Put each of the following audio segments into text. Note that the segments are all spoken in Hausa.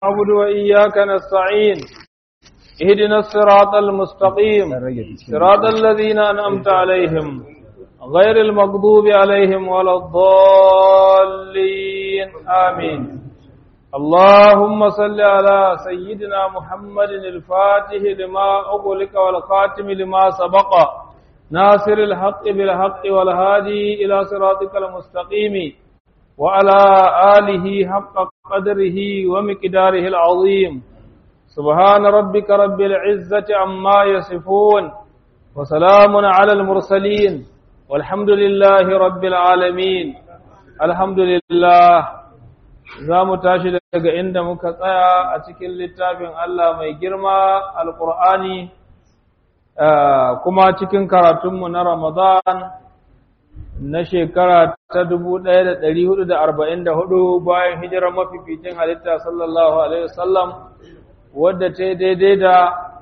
نعبد وإياك نستعين اهدنا الصراط المستقيم صراط الذين أنعمت عليهم غير المغضوب عليهم ولا الضالين آمين اللهم صل على سيدنا محمد الفاتح لما أغلق والخاتم لما سبق ناصر الحق بالحق والهادي إلى صراطك المستقيم وعلى آله حق قدره ومقداره العظيم سبحان ربك رب العزة عما يصفون وسلام على المرسلين والحمد لله رب العالمين الحمد لله za mu tashi daga inda muka tsaya a cikin littafin Allah mai girma alƙur'ani kuma cikin karatunmu na Ramadan na shekara ta 1444 bayan hijirar mafificin halitta sallallahu Alaihi wasallam wadda ta yi daidai da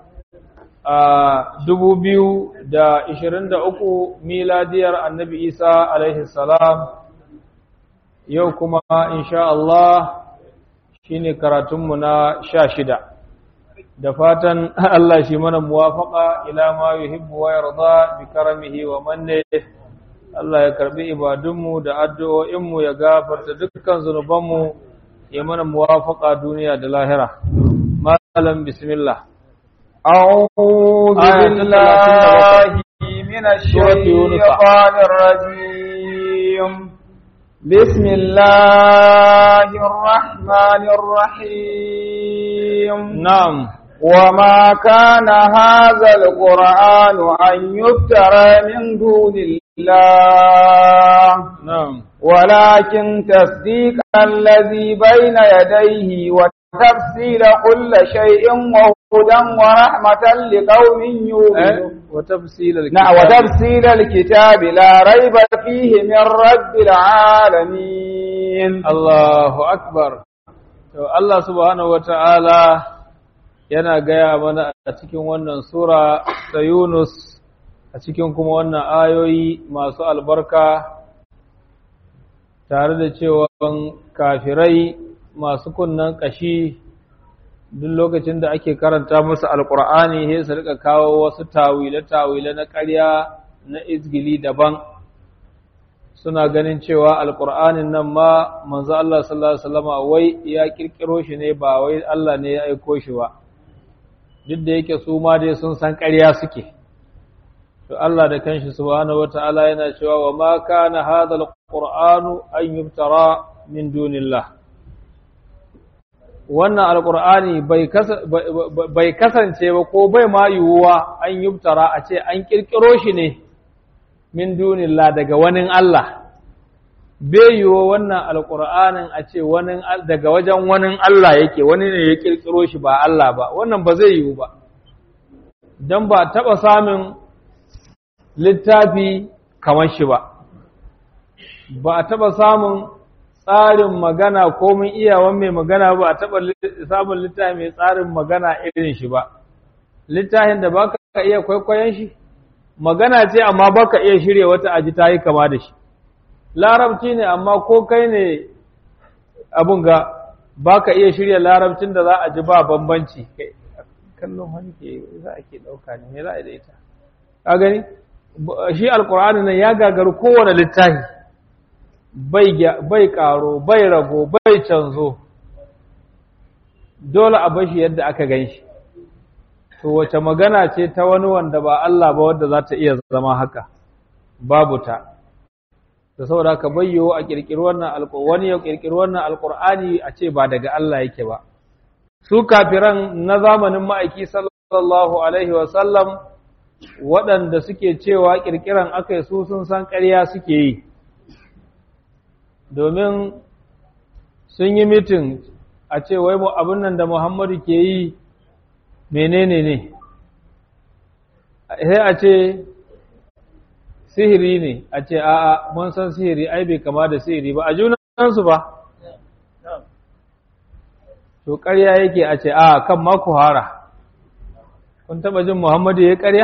dubu biyu da ishirin da uku miladiyar annabi Isa alaihi salam yau kuma insha Allah shi ne karatunmu na sha shida da fatan Allah shi mana muwafaka ila ma yuhibbu wa yarda bi karamihi wa manne Allah ya karbi ibadunmu da addu'o'inmu ya gafarta dukkan zunubanmu ya mana muwafaka duniya da lahira malam bismillah أعوذ بالله من الشيطان الرجيم بسم الله الرحمن الرحيم نعم وما كان هذا القرآن أن يفترى من دون الله نعم ولكن تصديق الذي بين يديه وتفصيل كل شيء وهدى ورحمة لقوم يؤمنون وتفصيل الكتاب نعم وتفصيل الكتاب لا ريب فيه من رب العالمين Allahu akbar to Allah subhanahu wata'ala yana gaya mana a cikin wannan sura ta Yunus a cikin kuma wannan ayoyi masu albarka tare da cewa kafirai masu kunnan kashi duk lokacin da ake karanta musu alkur'ani sai su rika kawo wasu tawile-tawile na ƙarya na izgili daban suna ganin cewa alkur'anin nan ma manzo Allah sallallahu alaihi wasallama wai ya kirkiro shi ne ba wai Allah ne ya aiko shi ba duk da yake su ma dai sun san ƙarya suke to Allah da kanshi subhanahu wataala yana cewa wa ma kana hadha alqur'anu an yubtara min dunillah wannan alqur'ani bai bai kasance ba ko bai ma yiwuwa an yubtara a ce an kirkiro shi ne min dunillah daga wani Allah bai yiwo wannan alƙur'anin a ce daga wajen wani Allah yake wani ne ya ƙirƙiro shi ba Allah ba wannan ba zai yiwu ba don ba taɓa samun littafi kamar shi ba ba a taɓa samun tsarin magana ko mun iyawan mai magana ba a taɓa samun littafi mai tsarin magana irin shi ba littafin da ba ka iya kwaikwayon shi magana ce amma baka iya shirya wata aji ta yi kama da shi larabci ne amma ko kai ne abun ga baka iya shirya larabcin da za a ji ba bambanci kallon hannu ke za a ke ɗauka ne me za a da ita ka gani shi alkur'ani nan ya gagaru kowane littafi bai karo bai rago bai canzo dole a bashi yadda aka gan shi to wace magana ce ta wani wanda ba Allah ba wadda za ta iya zama haka babu ta da saboda ka bayyo a kirkiri wannan alƙur'ani ya kirkiri wannan alƙur'ani a ce ba daga Allah yake ba su kafiran na zamanin ma'aiki sallallahu alaihi wa sallam waɗanda suke cewa kirkiran akai su sun san ƙarya suke yi domin sun yi mitin a ce wai abin nan da Muhammadu ke yi menene ne sai a ce sihiri ne a ce a'a mun san sihiri ai bai kama da sihiri ba a junansu ba to ƙarya yake a ce a kan maku hara kun taɓa jin muhammadu ya ƙarya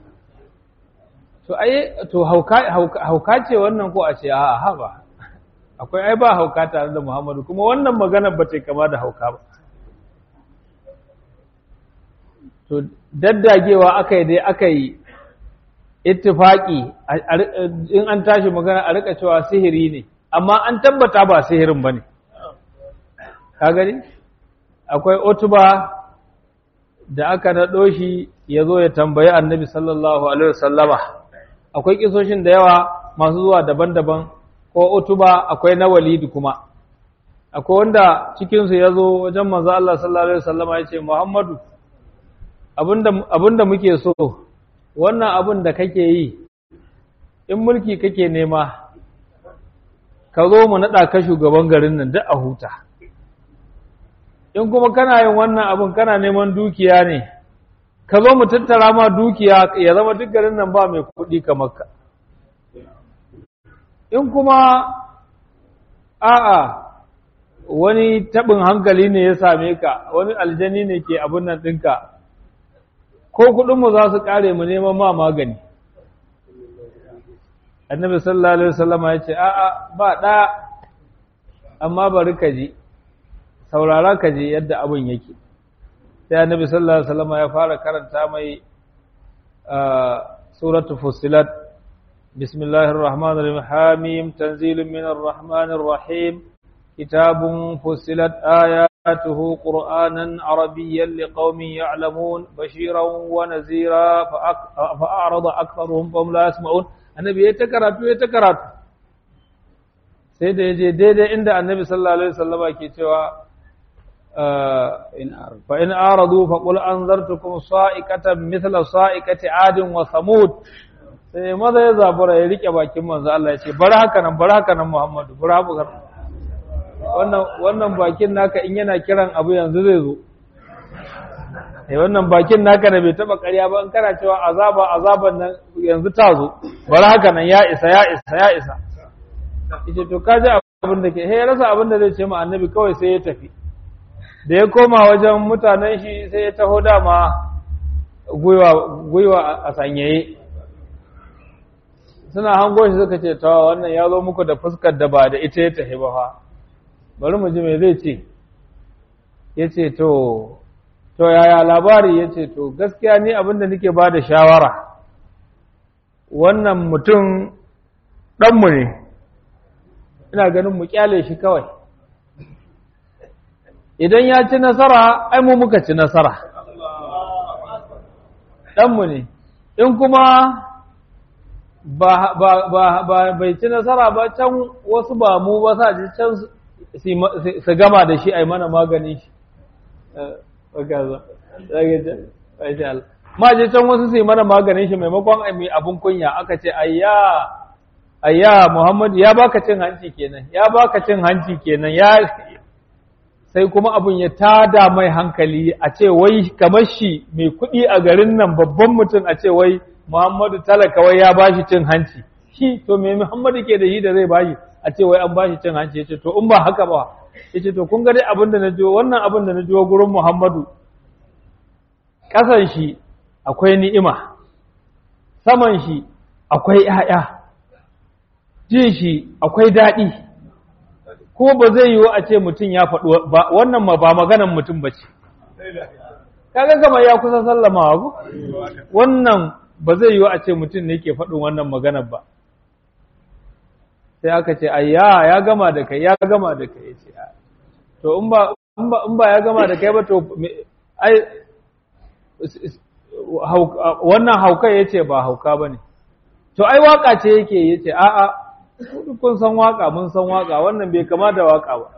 to ai to hauka ce wannan ko a ce a'a ha ba akwai ai ba hauka tare da Muhammadu kuma wannan magana ba ta kama da hauka ba to daddagewa aka yi dai aka yi ittifaki in an tashi magana a rika cewa sihiri ne amma an tabbata ba sihirin ba ne ka gani akwai otuba da aka naɗo shi ya zo ya tambayi annabi sallallahu alaihi wasallama akwai kisoshin da yawa masu zuwa daban-daban ko otuba akwai na walidi kuma akwai wanda cikinsu ya zo wajen manzo Allah sallallahu alaihi wasallama ya ce Muhammadu abinda muke so wannan abin da kake yi in mulki kake nema ka zo mu naɗa ka shugaban garin nan duk a huta in kuma kana yin wannan abin kana neman dukiya ne ka zo mu tattara ma dukiya ya zama duk garin nan ba mai kuɗi kamar ka in kuma a'a wani taɓin hankali ne ya same ka wani aljani ne ke abin nan ɗinka ko kuɗinmu za su ƙare mu neman ma magani annabi sallallahu alaihi wasallam ya ce a'a ba ɗaya amma bari ka ji saurara ka ji yadda abin yake sai annabi sallallahu alaihi wasallam ya fara karanta mai suratu fussilat bismillahir rahmanir rahim hamim tanzilun minar rahmanir rahim kitabun fussilat ayatuhu qur'anan arabiyyan liqaumin ya'lamun bashiran wa nazira fa a'rada aktharuhum fahum la yasma'un annabi ya ta karatu ya ta karatu sai da yaje daidai inda annabi sallallahu alaihi wasallama ke cewa fa in aradu fa qul anzartukum sa'iqatan mithla sa'iqati adin wa samud sai maza ya zabura ya rike bakin manzo Allah ya ce bar haka nan bar haka nan Muhammadu bar haka wannan wannan bakin naka in yana kiran abu yanzu zai zo eh wannan bakin naka da bai taba ƙarya ba in kana cewa azaba azaban nan yanzu ta zo bar haka nan ya isa ya isa ya isa yace to kaji abin da ke he rasa abin da zai ce ma annabi kawai sai ya tafi da ya koma wajen mutanen shi sai ya taho dama gwiwa a sanyaye suna hango shi suka ce ta wannan ya zo muku da fuskar da ba da ita ya tafi ba fa bari mu ji me zai ce ya ce to to yaya labari ya ce to gaskiya ni abinda nake ba da shawara wannan mutum ɗanmu ne ina ganin mu kyale shi kawai idan ya ci nasara ai mu muka ci nasara ɗanmu ne in kuma ba bai ci nasara ba can wasu ba mu ba sa ji can su gama da shi a yi mana magani shi ma je can wasu su yi mana maganin shi maimakon mai abin kunya aka ce ayya ayya muhammad ya baka cin hanci kenan ya baka cin hanci kenan ya sai kuma abin ya tada mai hankali a ce wai kamar shi mai kuɗi a garin nan babban mutum a ce wai muhammadu talaka wai ya bashi cin hanci shi to me muhammadu ke da yi da zai bashi a ce wai an bashi cin hanci yace to in ba haka ba yace to kun ga dai abin da na jiwo wannan abin da na jiwo gurin muhammadu ƙasan shi akwai ni'ima saman shi akwai ‘ya'ya jin shi akwai daɗi ko ba zai yiwu a ce mutum ya faɗi wannan ma ba maganan mutum ba ce kaga kamar ya kusa sallama ku wannan ba zai yiwu a ce mutum ne ke faɗin wannan maganar ba sai aka ce ayya ya gama da kai ya gama da kai ce to in ba in ba ya gama da kai ba to ai wannan hauka yace ba hauka bane to ai waka ce yake yace a'a kun san waka mun san waka wannan bai kama da waka ba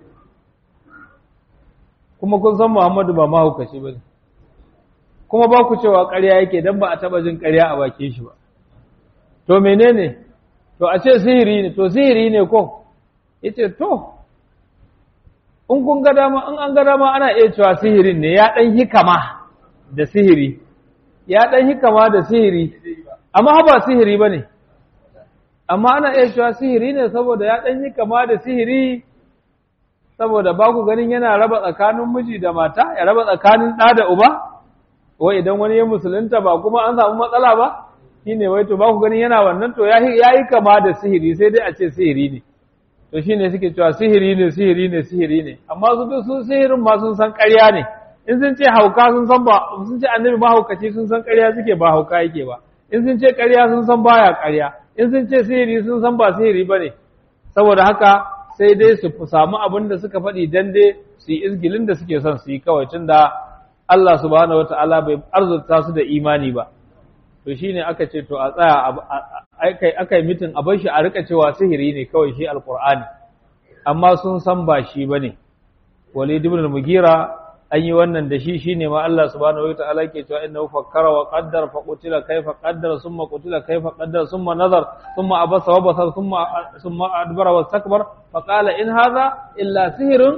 kuma kun san Muhammadu ba mahaukaci bane kuma ba ku cewa ƙarya yake dan ba a taba jin ƙarya a bakin shi ba to menene to a ce sihiri ne to sihiri ne ko yace to in kun ga dama in an ga dama ana iya cewa sihirin ne ya dan hikama da sihiri ya dan hikama da sihiri amma ba sihiri bane amma ana iya cewa sihiri ne saboda ya dan hikama da sihiri saboda ba ku ganin yana raba tsakanin miji da mata ya raba tsakanin ɗa da uba wai idan wani ya musulunta ba kuma an samu matsala ba shine wai to ba ku ganin yana wannan to ya yi kama da sihiri sai dai a ce sihiri ne to shine suke cewa sihiri ne sihiri ne sihiri ne amma su duk sun sihirin ma sun san ƙarya ne in sun ce hauka sun san ba sun ce annabi mahaukaci sun san ƙarya suke ba hauka yake ba in sun ce ƙarya sun san baya ƙarya in sun ce sihiri sun san ba sihiri ba ne saboda haka sai dai su samu abin da suka faɗi dan dai su yi izgilin da suke son su yi kawai tun da Allah subhanahu wata'ala bai arzuta su da imani ba to shine aka ce to a tsaya aka yi mitin a bar shi a rika cewa sihiri ne kawai shi alqur'ani amma sun san ba shi bane walid ibn al-mugira an yi wannan da shi shine ma Allah subhanahu wataala ke cewa innahu fakkara wa qaddara fa qutila kayfa qaddara thumma qutila kayfa qaddara thumma nazar thumma abasa wa basar thumma thumma adbara wa istakbar fa qala in hadha illa sihrun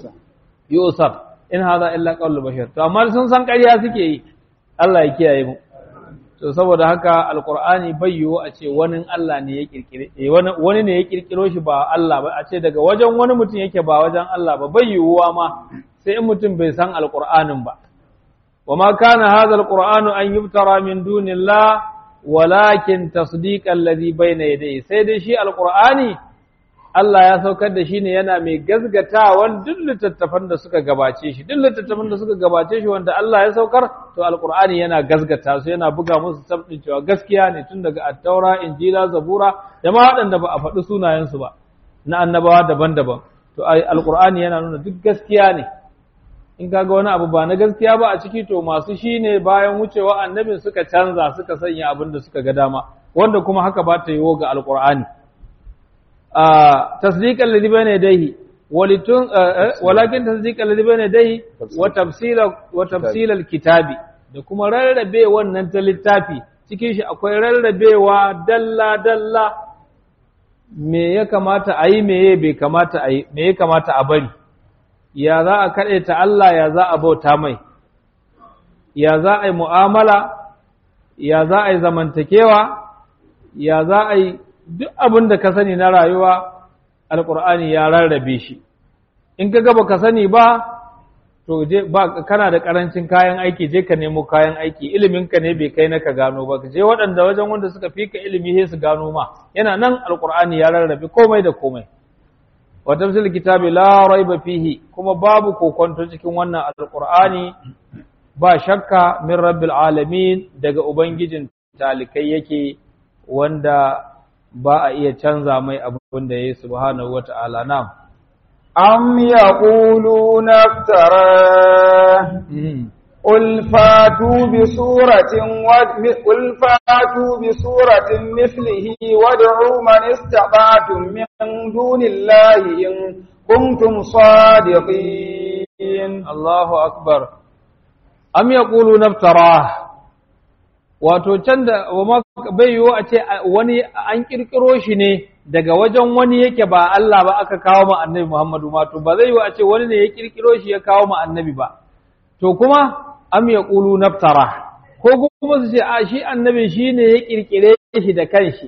yusar in hadha illa qawlu bashar to amma sun san ƙarya suke yi Allah ya kiyaye mu to saboda haka alqur'ani bai yiwu a ce wani Allah ne ya kirkire wani ne ya kirkiro shi ba Allah ba a ce daga wajen wani mutum yake ba wajen Allah ba bai yiwuwa ma sai in mutum bai san alƙur'anin ba wa ma kana hadha alqur'anu an yubtara min dunillah walakin tasdiqan alladhi bayna yadayhi sai dai shi alqur'ani Allah ya saukar da shi ne yana mai gazgatawan duk littattafan da suka gabace shi duk littattafan da suka gabace shi wanda Allah ya saukar to alqur'ani yana gazgata su yana buga musu tabbin cewa gaskiya ne tun daga at-taura injila zabura da ma waɗanda ba a faɗi sunayensu ba na annabawa daban-daban to alqur'ani yana nuna duk gaskiya ne in kaga wani abu ba na gaskiya ba a ciki to masu shi ne bayan wucewa annabin suka canza suka sanya abin da suka ga dama wanda kuma haka ba ta yiwo ga alqur'ani tasdiqan ladhi bayna yadayhi walitun walakin tasdiqan ladhi bayna yadayhi wa tafsila wa tafsila alkitabi da kuma rarrabe wannan ta littafi cikin shi akwai rarrabewa dalla dalla me ya kamata a yi me bai kamata a yi me ya kamata a bari ya za a kaɗe ta Allah ya za a bauta mai ya za a yi mu'amala ya za a yi zamantakewa ya za a yi duk abin da ka sani na rayuwa alƙur'ani ya rarrabe shi in ka gaba ka sani ba to je ba kana da ƙarancin kayan aiki je ka nemo kayan aiki ilimin ka ne bai kai na ka gano ba ka je waɗanda wajen wanda suka fi ka ilimi sai su gano ma yana nan alƙur'ani ya rarrabe komai da komai wa tafsil kitabi la raiba fihi kuma babu kokonto cikin wannan alqur'ani ba shakka min rabbil alamin daga ubangijin talikai yake wanda ba a iya canza mai abin da yayi subhanahu wata'ala na'am am yaquluna iftara قل فاتوا بسورة و... قل فاتوا بسورة مثله وادعوا من استطعتم من دون الله إن كنتم صادقين الله أكبر أم يقولون افتراه wato can da bai yiwu a ce wani an kirkiro shi ne daga wajen wani yake ba Allah ba aka kawo ma annabi Muhammadu ma to ba zai yiwu a ce wani ne ya kirkiro shi ya kawo ma annabi ba to kuma am ya ƙulu naftara ko kuma su ce a shi annabi shi ne ya ƙirƙire shi da kanshi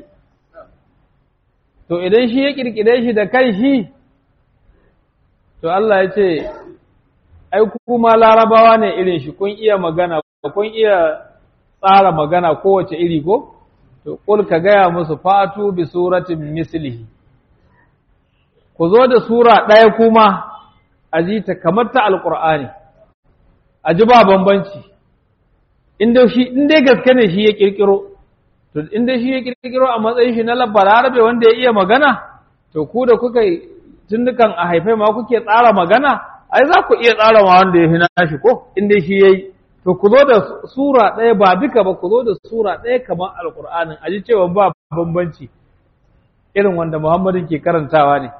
to idan shi ya ƙirƙire shi da kanshi to Allah ya ce ai kuma larabawa ne irin shi kun iya magana kun iya tsara magana kowace iri ko to ƙul ka gaya musu fatu bi suratin mislihi ku zo da sura ɗaya kuma a ji ta kamar ta alƙur'ani a ji ba bambanci inda shi inda gaske ne shi ya kirkiro to inda shi ya kirkiro a matsayin shi na balarabe wanda ya iya magana to ku da kuka tun dukan a haifai ma kuke tsara magana ai za ku iya tsara ma wanda ya fi nashi ko inda shi yayi to ku zo da sura ɗaya ba duka ba ku zo da sura ɗaya kamar alƙur'anin a ji cewa ba bambanci irin wanda muhammadu ke karantawa ne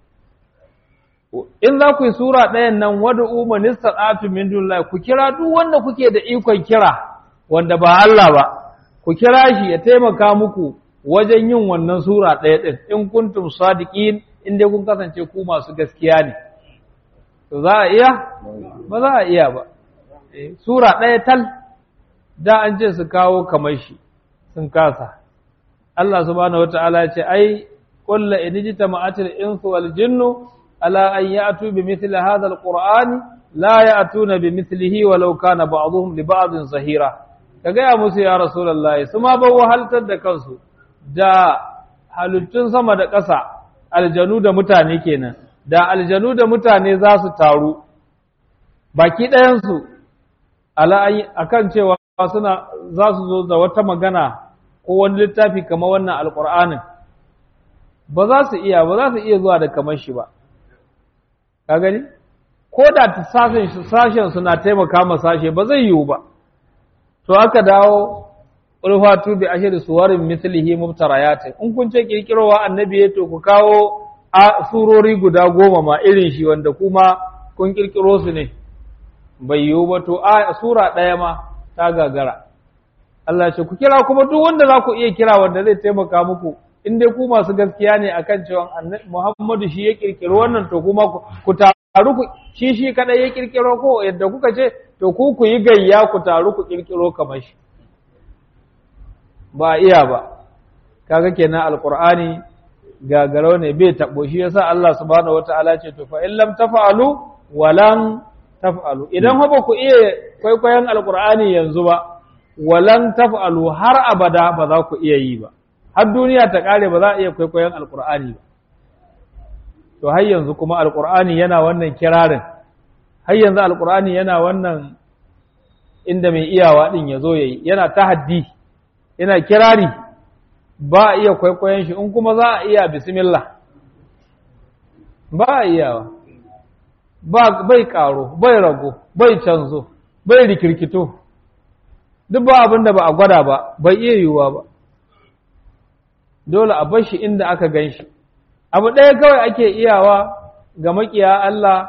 in za ku yi sura ɗayan nan wadda umarnista ɗatu min dunillah ku kira duk wanda kuke da ikon kira wanda ba Allah ba ku kira shi ya taimaka muku wajen yin wannan sura ɗaya ɗin in kuntum sadiqin in dai kun kasance ku masu gaskiya ne to za a iya ba za a iya ba sura ɗaya tal da an ce su kawo kamar shi sun kasa Allah subhanahu wata'ala ya ce ai kullu inijtama'atil insu wal jinnu على أن يأتوا بمثل هذا القرآن لا يأتون بمثله ولو كان بعضهم لبعض ظهيرا كجاء موسى يا رسول الله سما بو هل تد كنسو دا halittun sama da ƙasa aljanu da mutane kenan da aljanu da mutane za su taru baki ɗayansu akan cewa suna za su zo da wata magana ko wani littafi kamar wannan alƙur'anin ba za su iya ba za su iya zuwa da kamar shi ba ka gani ko da sashen suna taimaka ma sashe ba zai yiwu ba to aka dawo ulfatu bi ashir suwarin mislihi mubtarayatin in kun ce kirkirowa annabi ya to ku kawo a surori guda goma ma irin shi wanda kuma kun kirkiro su ne bai yiwu ba to a sura ɗaya ma ta gagara Allah ce ku kira kuma duk wanda za ku iya kira wanda zai taimaka muku in dai ku masu gaskiya ne akan cewa Muhammadu shi ya kirkiro wannan to kuma ku taru ku shi shi kadai ya kirkiro ko yadda kuka ce to ku ku yi gayya ku taru ku kirkiro kamar shi ba iya ba kaga kenan alqur'ani gagaro ne bai tabo shi yasa Allah subhanahu wataala ce to fa in lam taf'alu walan taf'alu idan ba ku iya kwaikwayon alqur'ani yanzu ba walan taf'alu har abada ba za ku iya yi ba har duniya ta kare ba za a iya kwaikwayon alqur'ani ba to har yanzu kuma alqur'ani yana wannan kirarin har yanzu alqur'ani yana wannan inda mai iyawa din yazo yayi yana tahaddi yana kirari ba a iya kwaikwayon shi in kuma za a iya bismillah ba a iyawa ba bai karo bai rago bai canzo bai rikirkito duk ba abin da ba a gwada ba bai iya yiwuwa ba dole a bar shi inda aka gan shi abu ɗaya kawai ake iyawa ga makiya Allah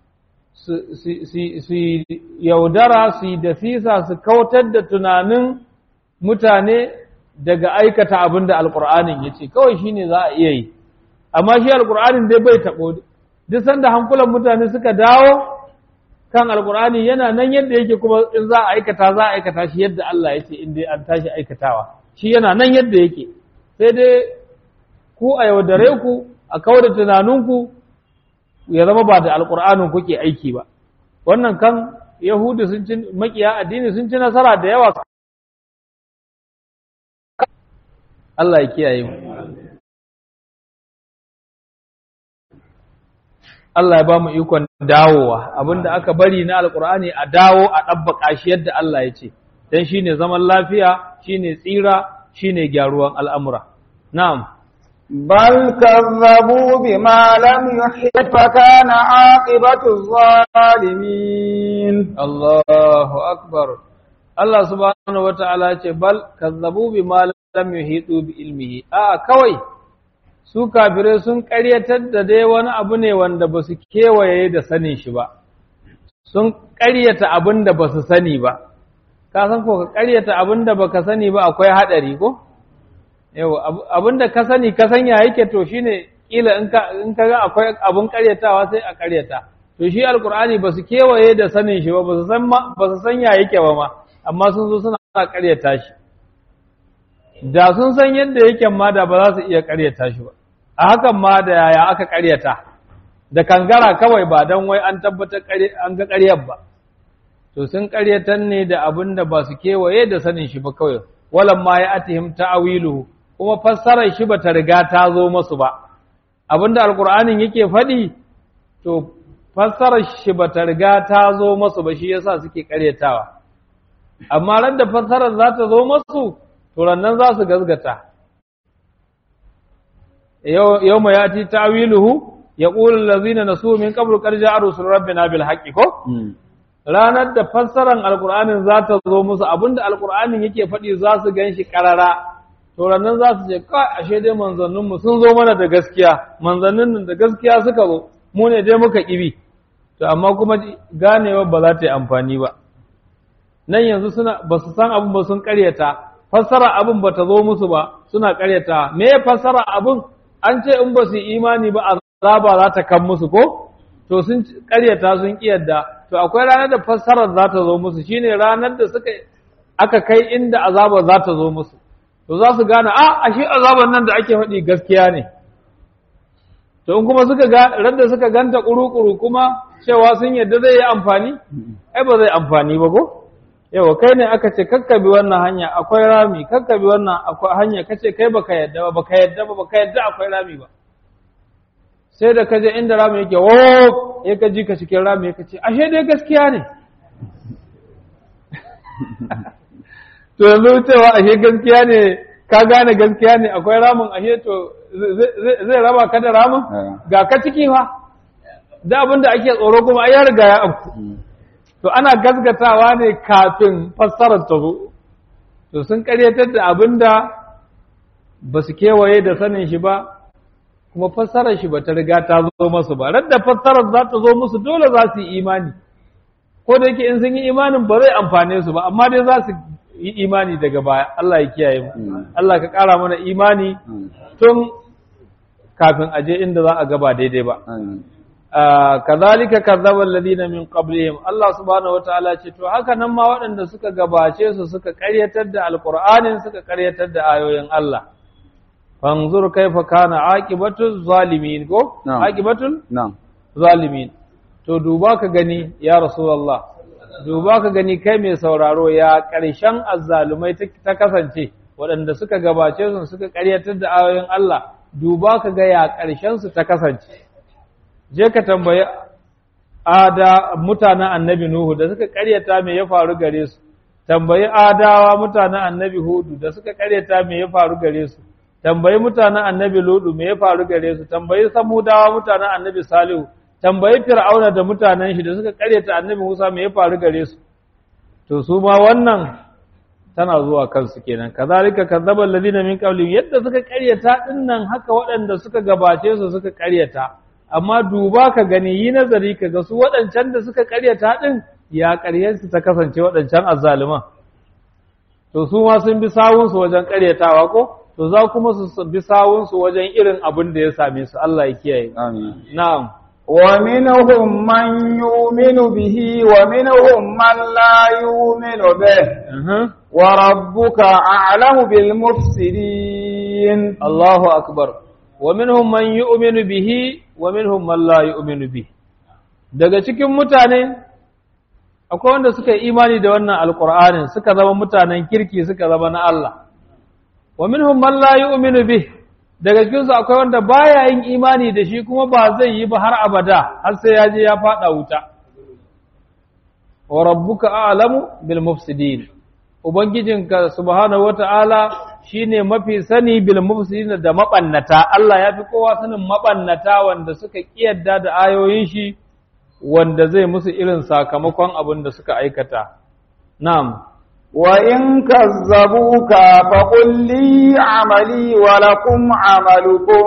su yaudara su yi da sisa su kautar da tunanin mutane daga aikata abin da alƙur'anin ya ce kawai shi ne za a iya yi amma shi alƙur'anin dai bai taɓo duk sanda hankulan mutane suka dawo kan alƙur'ani yana nan yadda yake kuma in za a aikata za a aikata shi yadda Allah ya ce in dai an tashi aikatawa shi yana nan yadda yake sai dai ku a yaudare ku a kawar da tunaninku ya zama ba da alƙur'anin kuke aiki ba wannan kan yahudu sun ci makiya addini sun ci nasara da yawa Allah ya kiyaye mu Allah ya ba mu ikon dawowa abinda aka bari na alkur'ani a dawo a ɗabbaka shi yadda Allah ya ce dan shine zaman lafiya shine tsira shine gyaruwan al'amura na'am بل كذبوا بما لم يحط فكان عاقبة الظالمين Allahu akbar Allah subhanahu wata'ala ce bal kazzabu bima lam yuhitu bi ilmihi a kawai su kafirai sun ƙaryatar da dai wani abu ne wanda ba su kewaye da sanin shi ba sun ƙaryata abin da ba su sani ba ka san ko ka ƙaryata abin da baka sani ba akwai haɗari ko yau abin da ka sani ka sanya yake to shine kila in ka in ka ga akwai abin ƙaryatawa sai a ƙaryata to shi alkur'ani ba su kewaye da sanin shi ba ba su san ba su sanya yake ba ma amma sun zo suna ƙaryata shi da sun san yadda yake ma da ba za su iya ƙaryata shi ba a hakan ma da yaya aka ƙaryata da kangara kawai ba don wai an tabbatar an ga ƙaryar ba to sun ƙaryatar ne da abin da ba su kewaye da sanin shi ba kawai walan ma ya atihim ta'awiluhu kuma fassarar shi ba ta riga ta zo masu ba abin da alkur'anin yake faɗi to fassarar shi ba ta riga ta zo masu ba shi yasa suke ƙaryatawa amma ran da fassarar za ta zo masu turannan za su gazgata yau mai yati ta'wiluhu ya ƙulun lazina na su min ƙabru ƙarja a rusul rabbina bil haƙƙi ko? ranar da fassarar alƙur'anin za ta zo musu abinda alƙur'anin yake faɗi za su gan shi ƙarara turannan za su ce kai ashe dai manzanninmu sun zo mana da gaskiya manzannin nan da gaskiya suka zo mu ne dai muka ƙibi to amma kuma ganewa ba za ta yi amfani ba nan yanzu suna ba su san abin ba sun ƙaryata fassara abin ba ta zo musu ba suna ƙaryata me ya fassara abin an ce in ba su imani ba azaba za ta kan musu ko to sun ƙaryata sun kiyarda to akwai ranar da fassarar za ta zo musu shine ranar da suka aka kai inda azaba za ta zo musu to za su gane a ashe azaban nan da ake faɗi gaskiya ne to in kuma suka ga radda suka ganta kuru-kuru kuma cewa sun yadda zai yi amfani ai ba zai amfani ba ko yawa kai ne aka ce kakkabi wannan hanya akwai rami kakkabi wannan akwai hanya kace kai baka yadda ba baka yadda ba baka yadda akwai rami ba sai da kaje inda rami yake wo ya ka ji ka cikin rami ya ce ashe dai gaskiya ne to yanzu cewa ashe gaskiya ne ka gane gaskiya ne akwai ramin ashe to zai raba ka da ramin ga ka ciki fa da abin da ake tsoro kuma ai ya riga ya afku to ana gasgatawa ne kafin fassarar ta zo to sun karyatar da abin da ba su kewaye da sanin shi ba kuma fassarar shi ba ta riga ta zo masu ba radda fassarar za ta zo musu dole za su yi imani ko da yake in sun yi imanin ba zai amfane su ba amma dai za su yi imani daga baya Allah ya kiyaye mu Allah ka ƙara mana imani tun kafin aje inda za a gaba daidai ba kazalika kazzaba alladhina min qablihim Allah subhanahu wataala ce to haka nan ma waɗanda suka gabace su suka ƙaryatar da alqur'anin suka ƙaryatar da ayoyin Allah fanzur kaifa kana aqibatu zalimin ko aqibatul na'am zalimin to duba ka gani ya rasulullah duba ka gani kai mai sauraro ya ƙarshen azzalumai ta kasance waɗanda suka gabace su suka ƙaryatar da ayoyin Allah duba ka ga ya ƙarshen su ta kasance je ka tambayi ada mutanen annabi Nuhu da suka ƙaryata me ya faru gare su tambayi adawa mutanen annabi Hudu da suka ƙaryata me ya faru gare su tambayi mutanen annabi Ludu me ya faru gare su tambayi samudawa mutanen annabi Salihu tambayi fir'auna da mutanen shi da suka karyata annabi Musa me ya faru gare su to su ma wannan tana zuwa kansu kenan kazalika kazzaba alladhina min qablihim yadda suka karyata dinnan haka waɗanda suka gabace su suka karyata amma duba ka gani yi nazari ka ga su waɗancan da suka karyata din ya su ta kasance waɗancan azzaliman to su ma sun bi sawunsu wajen karyatawa ko to za kuma su bi sawunsu wajen irin abin da ya same su Allah ya kiyaye amin na'am ومنهم من يؤمن به ومنهم من لا يؤمن به وربك أعلم بالمفسدين الله أكبر ومنهم من يؤمن به ومنهم من لا يؤمن به daga cikin mutane akwai wanda suka yi imani da wannan alkur'anin suka zama mutanen kirki suka zama na Allah wa minhum man la yu'minu bih daga cikinsu akwai wanda baya yin imani da shi kuma ba zai yi ba har abada har sai ya je ya fada wuta wa rabbuka a'lamu bil mufsidin ubangijinka subhanahu wata'ala shine mafi sani bil mufsidin da mabannata Allah ya fi kowa sanin mabannata wanda suka kiyarda da ayoyin shi wanda zai musu irin sakamakon abin da suka aikata na'am وإن كذبوك فقل لي عملي ولكم عملكم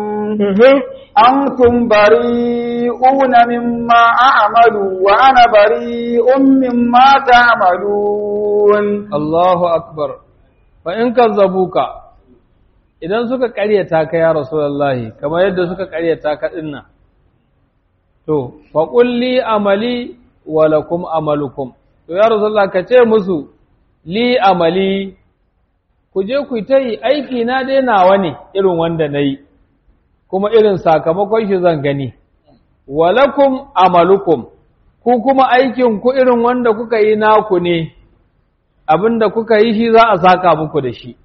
أنتم بريئون مما أعمل وأنا بريء مما تعملون الله أكبر فإن كذبوك idan suka ƙaryata ka ya Rasulullahi kamar yadda suka ƙaryata ka dinnan to fa qulli amali wa lakum amalukum to ya Rasulullah ka ce musu li amali ku je ku ta yi aiki na dai nawa ne irin wanda na yi kuma irin sakamakon shi zan gani walakum amalukum ku kuma aikin ku irin wanda kuka yi naku ne abinda kuka yi shi za a saka muku da shi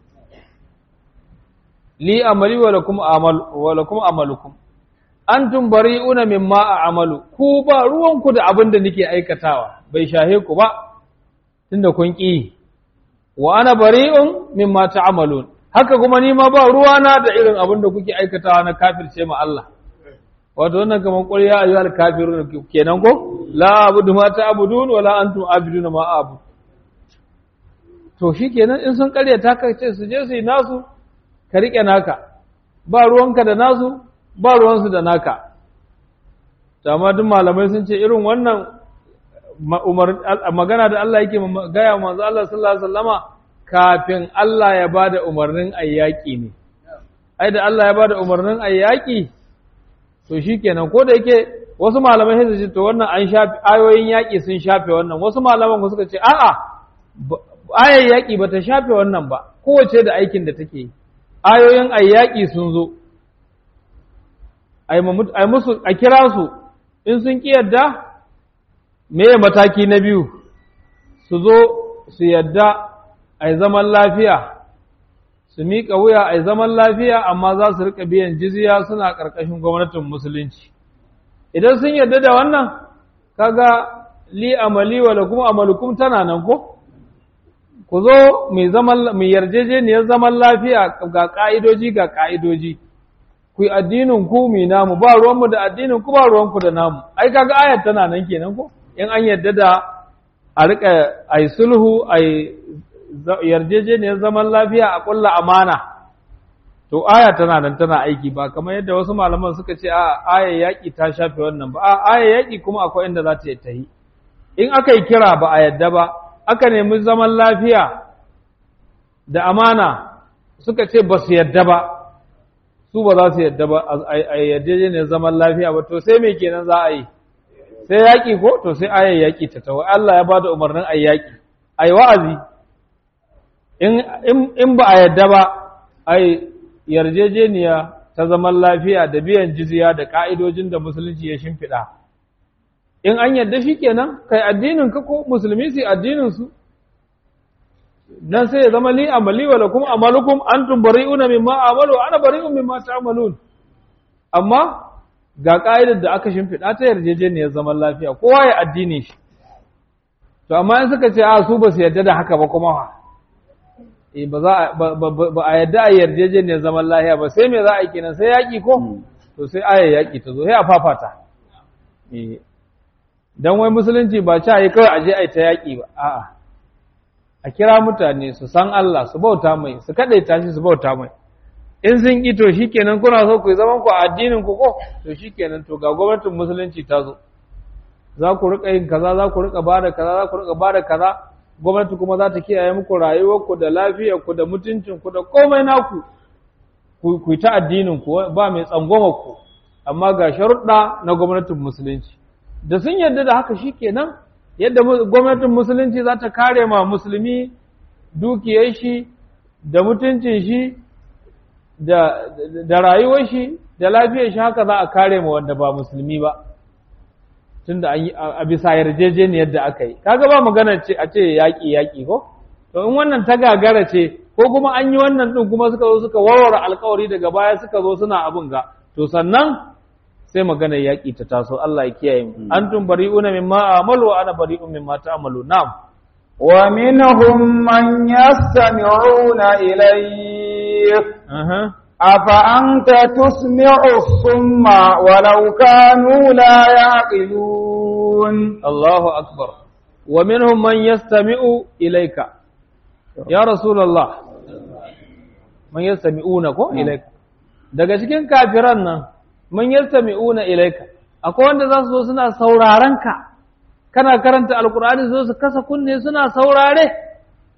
li amali walakum amal walakum amalukum antum bari'una mimma a'malu ku ba ruwanku da abinda nake aikatawa bai shahe ku ba tunda kun ƙi wa ana bari'un mimma ta'malun haka kuma ni ma ba ruwana da irin abin da kuke aikatawa na kafirce ma Allah wato wannan kaman qul ya ayyuhal kafirun kenan ko la abudu ma ta'budun wala antum abidun ma a'budu to shikenan in sun karyata ka ce su je su yi nasu ka rike naka ba ruwanka da nasu ba ruwansu da naka amma duk malamai sun ce irin wannan magana da Allah yake gaya manzo Allah sallallahu alaihi wasallama kafin Allah ya bada umarnin ayyaki ne ai da Allah ya bada umarnin ayyaki to shikenan ko da yake wasu malamai sai su ce to wannan an shafi ayoyin yaki sun shafe wannan wasu malaman suka ce a'a ayar yaki bata shafe wannan ba kowace da aikin da take ayoyin ayyaki sun zo ai musu a kira su in sun ki yadda meye mataki na biyu su zo su yadda a zaman lafiya su su miƙa wuya a zaman lafiya amma za su riƙa biyan jizya suna ƙarƙashin gwamnatin musulunci idan sun yarda da wannan kaga li amali wa lakum amalukum tana nan ko ku zo mai zaman mai yarjejeniyar zaman lafiya ga ka'idoji ga ka'idoji ku yi addinin ku mai namu ba ruwanmu da addinin ku ba ruwanku da namu ai kaga ayat tana nan kenan ko in an yarda da a rika ai sulhu ai yarjejeniyar zaman lafiya a kulla amana to aya tana nan tana aiki ba kamar yadda wasu malaman suka ce a aya yaƙi ta shafe wannan ba a aya yaƙi kuma akwai inda za ta tahi in aka yi kira ba a yadda ba aka nemi zaman lafiya da amana suka ce ba su yadda ba su ba za su yadda ba a yarjejeniyar zaman lafiya ba to sai me kenan za a yi sai yaƙi ko to sai ayar yaƙi ta tawo Allah ya bada umarnin ayi yaƙi ayi wa'azi in ba a yadda ba ai yarjejeniya ta zaman lafiya da biyan jizya da ka'idojin da musulunci ya shimfiɗa in an yadda shi kenan kai addinin ka ko musulmi su addinin su dan sai ya zama li amali wa lakum amalukum antum bari'una mimma amalu ana bari'un mimma ta'malun amma ga ka'idar da aka shimfiɗa ta yarjejeniyar zaman lafiya kowa ya addini shi to amma in suka ce a su ba su yarda da haka ba kuma fa eh ba za ba a yarda a yarjejeniyar zaman lafiya ba sai me za a yi kenan sai yaƙi ko to sai aya yaƙi ta zo sai a fafata eh dan wai musulunci ba ci yi kawai aje a ta yaƙi ba a'a a kira mutane su san Allah su bauta mai su kadaita shi su bauta mai in sun ƙi to shikenan kuna so ku yi zaman ku a addinin ku ko to shikenan to ga gwamnatin musulunci ta zo za ku rika yin kaza za ku rika bada kaza za ku rika bada kaza gwamnati kuma za ta kiyaye muku rayuwar ku da lafiyar ku da mutuncin ku da komai naku ku ku ta addinin ku ba mai tsangwama ku amma ga sharuɗa na gwamnatin musulunci da sun yarda da haka shikenan yadda gwamnatin musulunci za ta kare ma musulmi dukiyar shi da mutuncin shi da rayuwar shi da lafiyar shi haka za a kare ma wanda ba musulmi ba tunda an yi a bisa yarjejeniyar da aka yi kaga ba magana ce a ce yaƙi yaƙi ko to in wannan ta gagara ce ko kuma an yi wannan din kuma suka zo suka warware alkawari daga baya suka zo suna abin ga to sannan sai magana yaƙi ta taso Allah ya kiyaye mu antum bari'una mimma amalu wa ana bari'un mimma ta'malu na'am wa minhum man yastami'una ilayk أفأنت تسمع الصم ولو كانوا لا يعقلون الله أكبر ومنهم من يستمع إليك يا رسول الله من يستمعونك إليك daga cikin kafiran nan man yastami'una ilaika akwai wanda za su zo suna sauraron ka kana karanta alkur'ani zo su kasa kunne suna saurare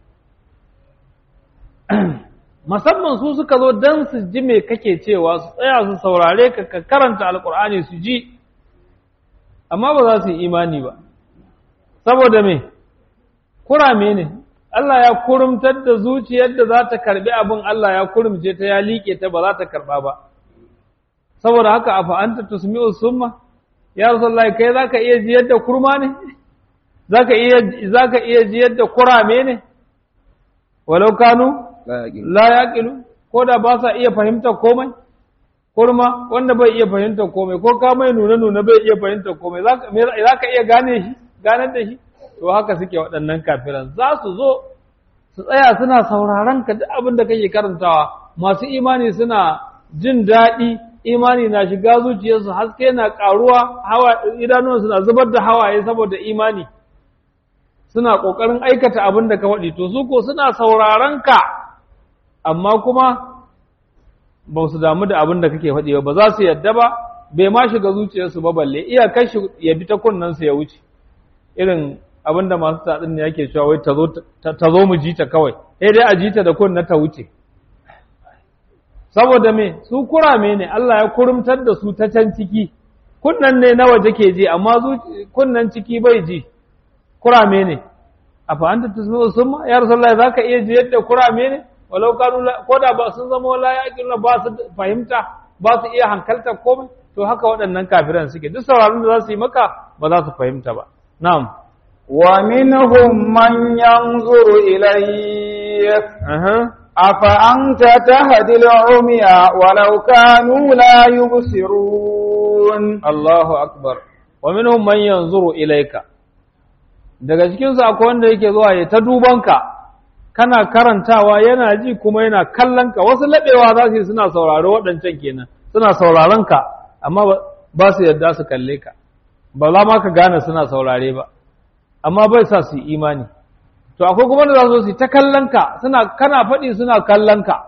musamman su suka zo don su ji me kake cewa su tsaya su saurare ka ka karanta alkur'ani su ji amma ba za su yi imani ba saboda me kurame ne Allah ya kurumtar da zuciyar da za ta karbi abin Allah ya kurumce ta ya liƙe ta ba za ta karba ba saboda haka afa anta tusmi'u summa ya rasulullah kai zaka iya jiyar da kurma ne zaka iya zaka iya jiyar da kurame ne walau kanu la yaqilu ko da ba sa iya fahimtar komai kurma wanda bai iya fahimtar komai ko ka mai nuna nuna bai iya fahimtar komai za ka iya gane shi ganar da shi to haka suke waɗannan kafiran za su zo su tsaya suna sauraron ka duk abin da kake karantawa masu imani suna jin daɗi imani na shiga zuciyarsu haske na ƙaruwa hawa idanuwansu na zubar da hawaye saboda imani suna ƙoƙarin aikata abin da ka faɗi to su ko suna sauraron ka amma kuma ba su damu da abin da kake faɗi ba ba za su yadda ba bai ma shiga zuciyarsu ba balle iyakar shi ya bi ta kunnensu ya wuce irin abin da masu taɗin ne yake cewa wai ta zo mu ji ta kawai sai dai a ji ta da kunna ta wuce saboda me su kurame ne Allah ya kurumtar da su ta can ciki kunnan ne na waje ke ji amma kunnan ciki bai ji kurame ne a fa'anta tusmi summa ya rasulullahi zaka iya ji yadda kurame ne walau kanu ko da ba sun zama la yaqiluna ba su fahimta ba su iya hankalta komai to haka waɗannan kafiran suke duk sauraron da za su yi maka ba za su fahimta ba na'am wa minhum man yanzuru ilayk أفأنت تهدي العمي ولو كانوا لا يبصرون Allahu akbar wa minhum man yanzuru ilayka daga cikin su akwai wanda yake zuwa ya ta dubanka kana karantawa yana ji kuma yana kallon ka wasu labewa za su yi suna sauraro waɗancan kenan suna sauraron ka amma ba su yadda su kalle ka ba za ma ka gane suna saurare ba amma bai sa su yi imani to akwai kuma da za su yi ta kallon ka suna kana faɗi suna kallon ka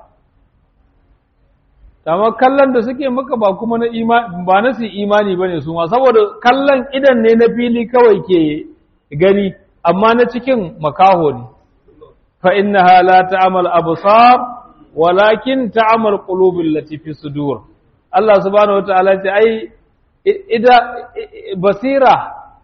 amma kallon da suke maka ba kuma na imani ba na su imani bane su ma saboda kallon idan ne na fili kawai ke gani amma na cikin makaho ne fa innaha la ta'mal absar walakin ta'mal qulubul lati fi sudur Allah subhanahu wataala ce ai ida basira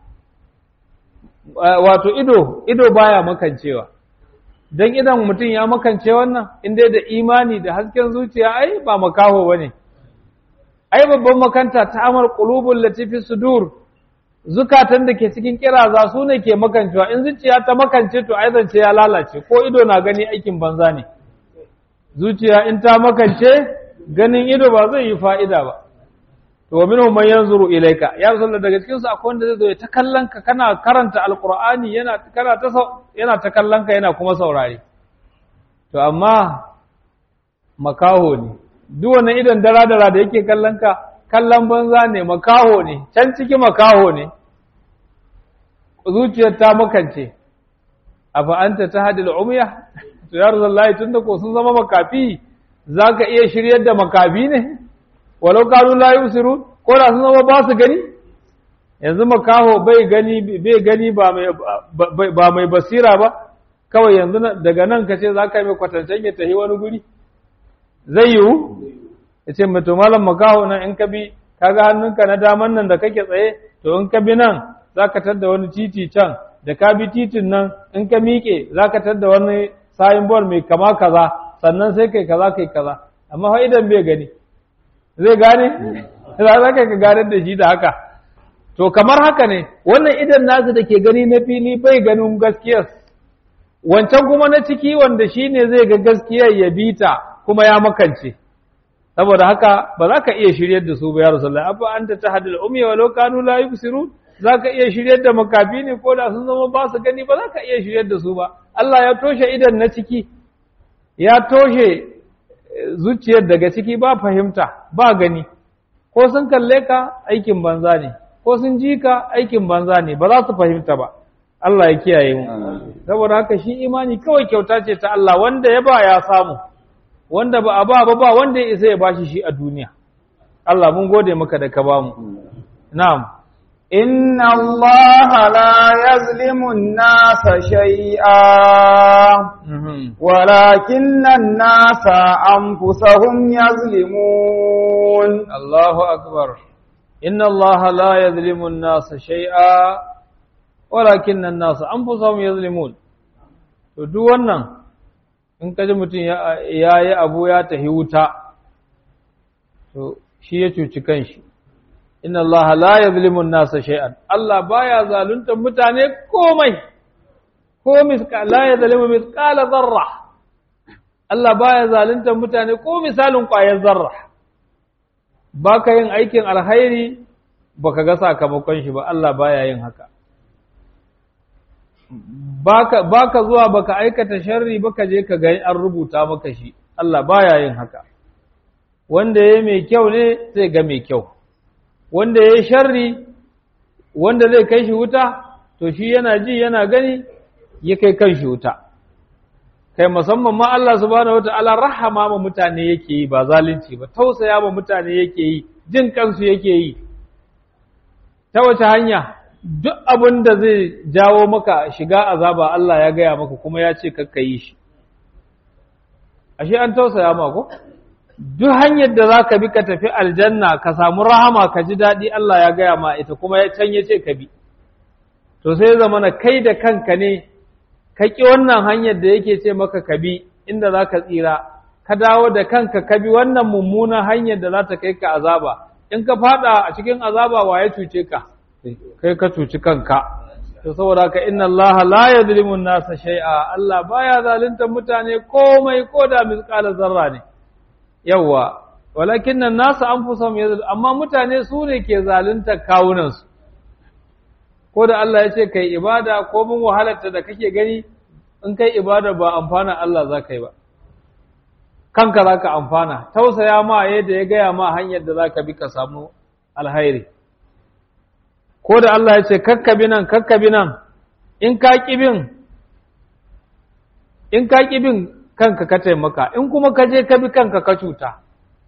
wato ido ido baya makancewa don idan mutum ya makance wannan inda da imani da hasken zuciya ai ba makaho ba ne ai babban makanta ta amar ƙulubun latifi sudur zukatan da ke cikin kiraza su ne ke makancewa in zuciya ta makance to ai zance ya lalace ko ido na gani aikin banza ne zuciya in ta makance ganin ido ba zai yi fa'ida ba to wa minhum man yanzuru ilayka ya rasulullah daga cikin su akwai wanda zai zo ya ta kallon ka kana karanta alqur'ani yana kana ta yana ta kallon ka yana kuma saurare to amma makaho ne duk wannan idan dara dara da yake kallon ka kallon banza ne makaho ne can ciki makaho ne zuciyar ta makance afa anta tahdil umya to ya rasulullah tunda ko sun zama makafi zaka iya shiryar da makafi ne walau kanu la yusirun ko da sun zama ba su gani yanzu makaho bai gani bai gani ba mai ba mai basira ba kawai yanzu daga nan kace za ka yi mai kwatancen ya tafi wani guri zai yiwu ya ce mai malam makaho nan in ka bi kaga hannunka na daman nan da kake tsaye to in ka bi nan za ka tadda wani titi can da ka bi titin nan in ka miƙe za ka tadda wani sayin bol mai kama kaza sannan sai kai kaza kai kaza amma fa idan bai gani zai gane za ka ganar da shi da haka to kamar haka ne wannan idan nasu da ke gani na fili bai ganin gaskiyar wancan kuma na ciki wanda shi ne zai ga gaskiyar ya bi ta kuma ya makance saboda haka ba za ka iya shiryar da su ba ya rasulullah abba anta tahdil ummi walau kanu la yubsirun za ka iya shiryar da makafi ne ko da sun zama ba su gani ba za ka iya shiryar da su ba Allah ya toshe idan na ciki ya toshe zuciyar daga ciki ba fahimta ba gani ko sun kalle ka aikin banza ne ko sun ji ka aikin banza ne ba za su fahimta ba Allah ya kiyaye mu saboda haka shi imani kawai kyauta ce ta Allah wanda ya ba ya samu wanda ba a ba ba ba wanda ya isa ya bashi shi a duniya Allah mun gode maka da ka bamu na'am إن الله لا يظلم الناس شيئا ولكن الناس أنفسهم يظلمون الله أكبر إن الله لا يظلم الناس شيئا ولكن الناس أنفسهم يظلمون to duk wannan in kaji mutum ya yi abu ya tahi wuta to shi ya cuci kanshi inna Allah la yazlimu an-nasa shay'an Allah baya zalunta mutane komai ko misqa la yazlimu misqala zarra Allah baya zalunta mutane ko misalin ƙwayar zarra baka yin aikin alkhairi baka ga sakamakon shi ba Allah baya yin haka baka baka zuwa baka aikata sharri baka je ka ga an rubuta maka shi Allah baya yin haka wanda yayi mai kyau ne zai ga mai kyau wanda ya yi sharri wanda zai kai shi wuta to shi yana ji yana gani ya kai kan shi wuta kai musamman ma Allah subhanahu wata'ala rahama ma mutane yake yi ba zalunci ba tausaya ma mutane yake yi jin kansu yake yi ta wace hanya duk abin da zai jawo maka shiga azaba Allah ya gaya maka kuma ya ce kakka yi shi ashe an tausaya ma ko duk hanyar da za ka bi ka tafi aljanna ka samu rahama ka ji daɗi Allah ya gaya ma ita kuma ya can ya ce ka bi to sai zama na kai da kanka ne ka ƙi wannan hanyar da yake ce maka ka bi inda za ka tsira ka dawo da kanka ka bi wannan mummunan hanyar da za ta kai ka azaba in ka fada a cikin azaba wa ya cuce ka kai ka cuci kanka to saboda haka inna Allah la yadhlimu an-nasa shay'a Allah baya zalunta mutane komai ko da misqala zarra ne yawa walakin an-nasa anfusahum yadhlim amma mutane su ne ke zalunta kawunan su ko da Allah ya ce kai ibada ko mun wahalarta da kake gani in kai ibada ba amfana Allah za ka yi ba kanka za ka amfana tausaya ma yadda ya gaya ma hanyar da za ka bi ka samu alhairi ko da Allah ya ce kakkabi nan kakkabi nan in ka bin in ka bin kanka ka taimaka in kuma ka je ka bi kanka ka cuta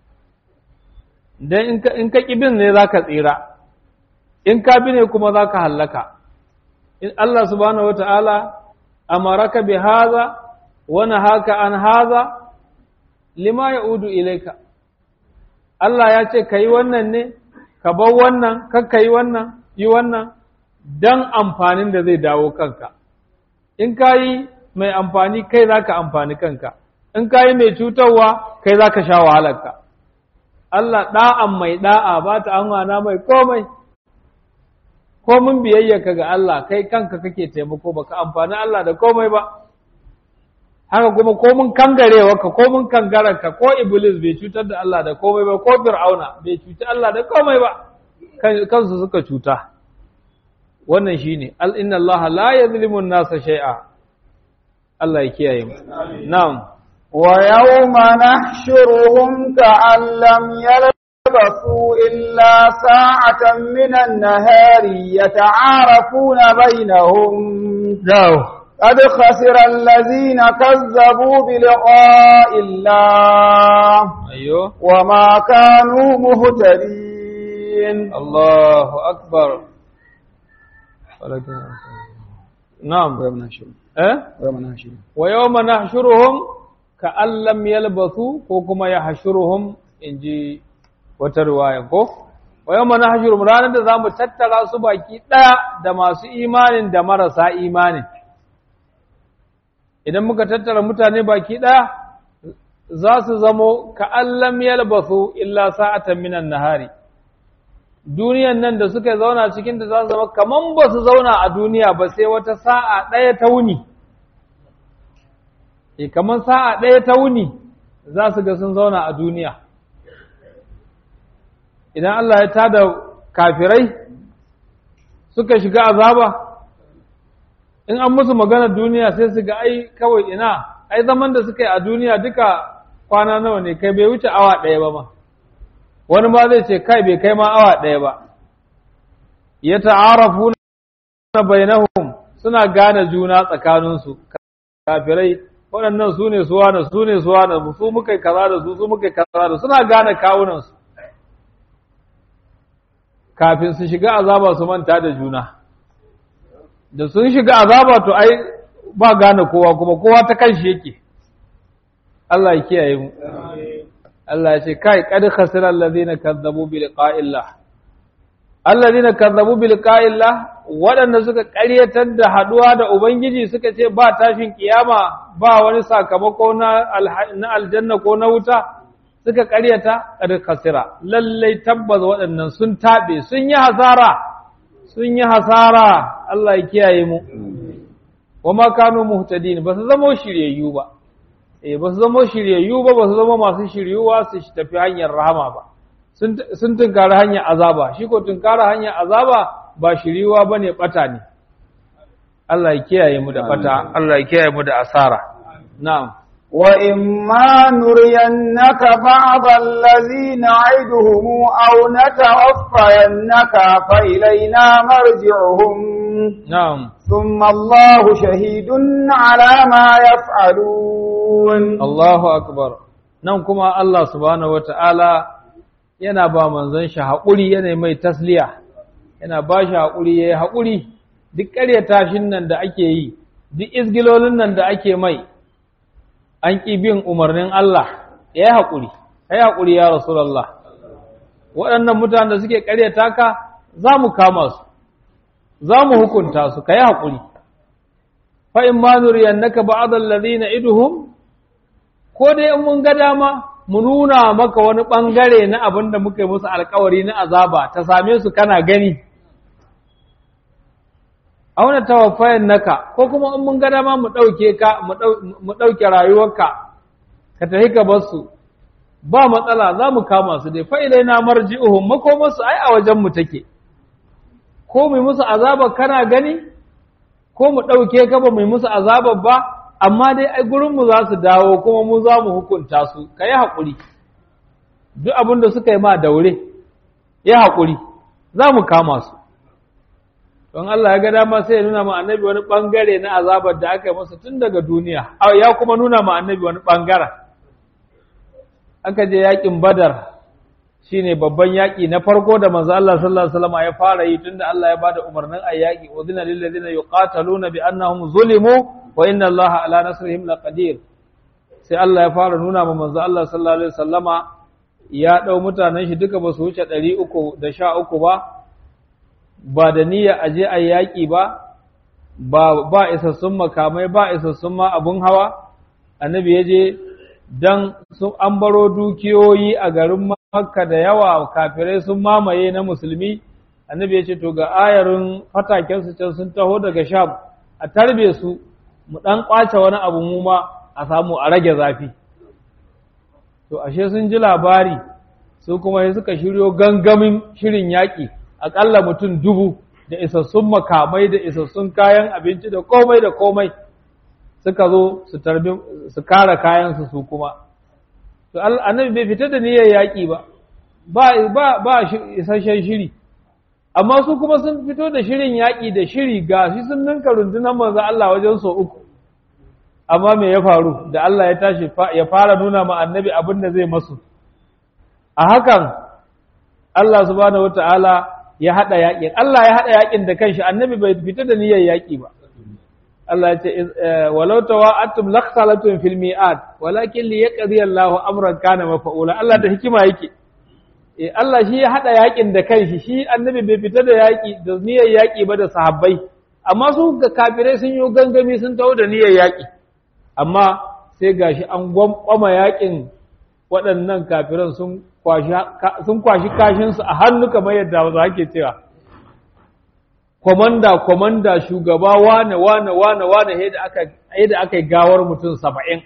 dan in ka bin ne za ka tsira in ka bi ne kuma za ka hallaka in Allah subhanahu wata'ala amaraka bi haza wa nahaka an haza lima ya'udu ilaika Allah ya ce ka yi wannan ne ka bar wannan kakka yi wannan yi wannan don amfanin da zai dawo kanka in ka yi mai amfani kai za ka amfani kanka in ka yi mai cutarwa kai za ka sha wahalarka Allah ɗa'an mai ɗa'a ba ta an mai komai ko mun biyayyaka ga Allah kai kanka kake taimako baka amfani Allah da komai ba haka kuma ko mun kangarewa ka ko mun kangararka ko iblis bai cutar da Allah da komai ba ko fir'auna bai cuci Allah da komai ba kansu suka cuta wannan shine al inna Allah la yuzlimu an-nasa shay'a Allah ya kiyaye mu na'am wa yawma nahshuruhum ka'an lam yalbasu illa sa'atan min an-nahari yata'arafuna bainahum dawo قد خسر الذين كذبوا بلقاء الله أيوه وما كانوا مهتدين الله أكبر نعم ويوم نحشرهم أه؟ ويوم نحشرهم ويوم نحشرهم كأن لم يلبثوا كوكما يحشرهم إنجي وترواية كو ويوم نحشرهم رانا da zamu tattara su baki ɗaya da masu imanin da marasa imanin idan muka tattara mutane baki ɗaya za su zamo ka'allam yalbasu illa sa'atan minan nahari duniyan nan da suka zauna cikin da za su zama kaman ba su zauna a duniya ba sai wata sa'a ɗaya ta wuni e kaman sa'a ɗaya ta wuni za su ga sun zauna a duniya idan Allah ya tada kafirai suka shiga azaba in an musu magana duniya sai su ga ai kawai ina ai zaman da suka yi a duniya duka kwana nawa ne kai bai wuce awa ɗaya ba ma wani ma zai ce kai bai kai ma awa ɗaya ba ya ta'arafu na bainahum suna gane juna tsakaninsu kafirai waɗannan su ne suwa na su ne suwa na su muka kaza da su su muka kaza da suna gane kawunansu kafin su shiga azaba su manta da juna da sun shiga azaba to ai ba gane kowa kuma kowa ta kanshi yake Allah ya kiyaye mu Allah ya ce kai qad khasira alladhina kazzabu bi liqa'illah alladhina kazzabu bi liqa'illah waɗanda suka ƙaryatar da haduwa da ubangiji suka ce ba tashin kiyama ba wani sakamako na na aljanna ko na wuta suka ƙaryata qad khasira lallai tabbas waɗannan sun tabe sun yi hasara sun yi hasara Allah ya kiyaye mu wa ma kanu muhtadin ba su zama shiryayyu ba eh ba su zama shiryayyu ba ba su zama masu shiryuwa su tafi hanyar rahama ba sun tunkara hanyar azaba shi ko tunkara hanyar azaba ba shiryuwa bane bata ne Allah ya kiyaye mu da bata Allah ya kiyaye mu da asara na'am وإما نرينك بعض الذي نعدهم أو نتوفينك فإلينا مرجعهم نعم ثم الله شهيد على ما يفعلون الله أكبر nan kuma Allah subhanahu wata'ala yana ba manzon shi haƙuri yana mai tasliya yana ba shi haƙuri ya yi haƙuri duk ƙaryata nan da ake yi duk izgilolin nan da ake mai an ƙi bin umarnin Allah ya yi haƙuri, ya yi haƙuri ya Rasulallah. Waɗannan mutanen da suke ƙaryata ka za mu kama su, za mu hukunta su, ka yi haƙuri. Fa'in ma nuriyan naka ba'adar lalina iduhum, ko dai in mun ga dama mu nuna maka wani ɓangare na abin da muka yi musu alkawari na azaba ta same su kana gani. auna tawaffayan naka ko kuma in mun ga dama mu ɗauke ka mu ɗauke rayuwarka ka tafi ka bar su ba matsala za mu kama su dai fa'ilai na marji'uhum makomarsu ai a wajen mu take ko mu musu azaba kana gani ko mu ɗauke ka ba mu musu azabar ba amma dai ai gurin mu za su dawo kuma mu za mu hukunta su ka yi haƙuri duk abin da suka yi ma daure ya haƙuri za mu kama su don Allah ya ga dama sai ya nuna ma annabi wani bangare na azabar da aka yi masa tun daga duniya ya kuma nuna ma annabi wani bangaren aka je yakin badar shine babban yaki na farko da manzo Allah sallallahu alaihi wasallam ya fara yi tunda Allah ya bada umarnin ayi yaki udhina lil ladina yuqataluna bi annahum zulimu wa inna Allah ala nasrihim laqadir sai Allah ya fara nuna ma manzo Allah sallallahu alaihi wasallama ya dau mutanen shi duka ba su wuce 313 ba ba da niyya aje ayi yaki ba ba ba isassun makamai ba isassun ma abun hawa annabi ya je dan sun an baro dukiyoyi a garin Makka da yawa kafirai sun mamaye na musulmi annabi ya ce to ga ayarin fataken su can sun taho daga Sham a tarbe su mu dan kwace wani abu mu ma a samu a rage zafi to ashe sun ji labari su kuma sai suka shiryo gangamin shirin yaƙi aƙalla mutum dubu da isassun makamai da isassun kayan abinci da komai da komai suka zo su tarbi su kare kayansu su kuma to annabi bai fita da niyyar yaƙi ba ba ba ba isasshen shiri amma su kuma sun fito da shirin yaƙi da shiri ga shi sun ninka rundunar manzo Allah wajen so uku amma me ya faru da Allah ya tashi ya fara nuna ma annabi abin da zai masu a hakan Allah subhanahu wataala ya hada yaƙin Allah ya hada yaƙin da kanshi annabi bai fita da niyyar yaƙi ba Allah ya ce walau tawa'atum lakhsalatun fil mi'ad walakin li yaqdi Allahu amran kana mafa'ula Allah da hikima yake eh Allah shi ya hada yakin da kanshi shi annabi bai fita da yaki da niyyar yaki ba da sahabbai amma su ga kafirai sun yi gangami sun taho da niyyar yaki amma sai gashi an gwamma yakin waɗannan kafiran sun kwashi sun kwashi kashin su a hannu kamar yadda za ke cewa komanda komanda shugaba wane wane wane wane yadda aka yadda aka yi gawar mutum saba'in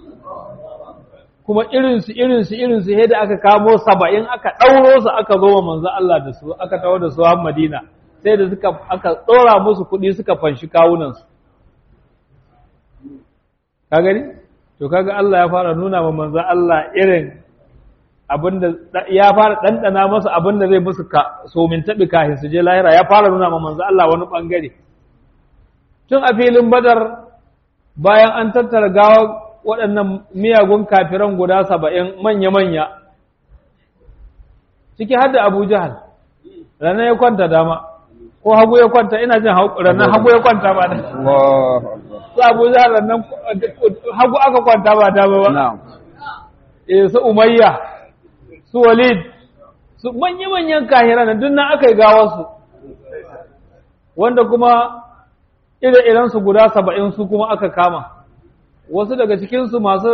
kuma irinsu irinsu irinsu yadda aka kamo saba'in aka ɗauro su aka zo wa manzo Allah da su aka tawo da su har Madina sai da suka aka ɗora musu kuɗi suka fanshi kawunansu ka gani to kaga Allah ya fara nuna wa manzo Allah irin abinda ya fara ɗanɗana masa abinda zai musu somin taɓi kafin su je lahira ya fara nuna ma manzo Allah wani ɓangare tun a filin badar bayan an tattara gawa waɗannan miyagun kafiran guda saba'in manya-manya ciki har da abu jahal ranar ya kwanta dama ko hagu ya kwanta ina jin ranar hagu ya kwanta ba da su abu jahal ranar hagu aka kwanta ba dama ba eh su umayya su walid su manya-manyan kahiran duk nan aka yi gawarsu wanda kuma ire-irensu guda saba'in su kuma aka kama wasu daga cikinsu masu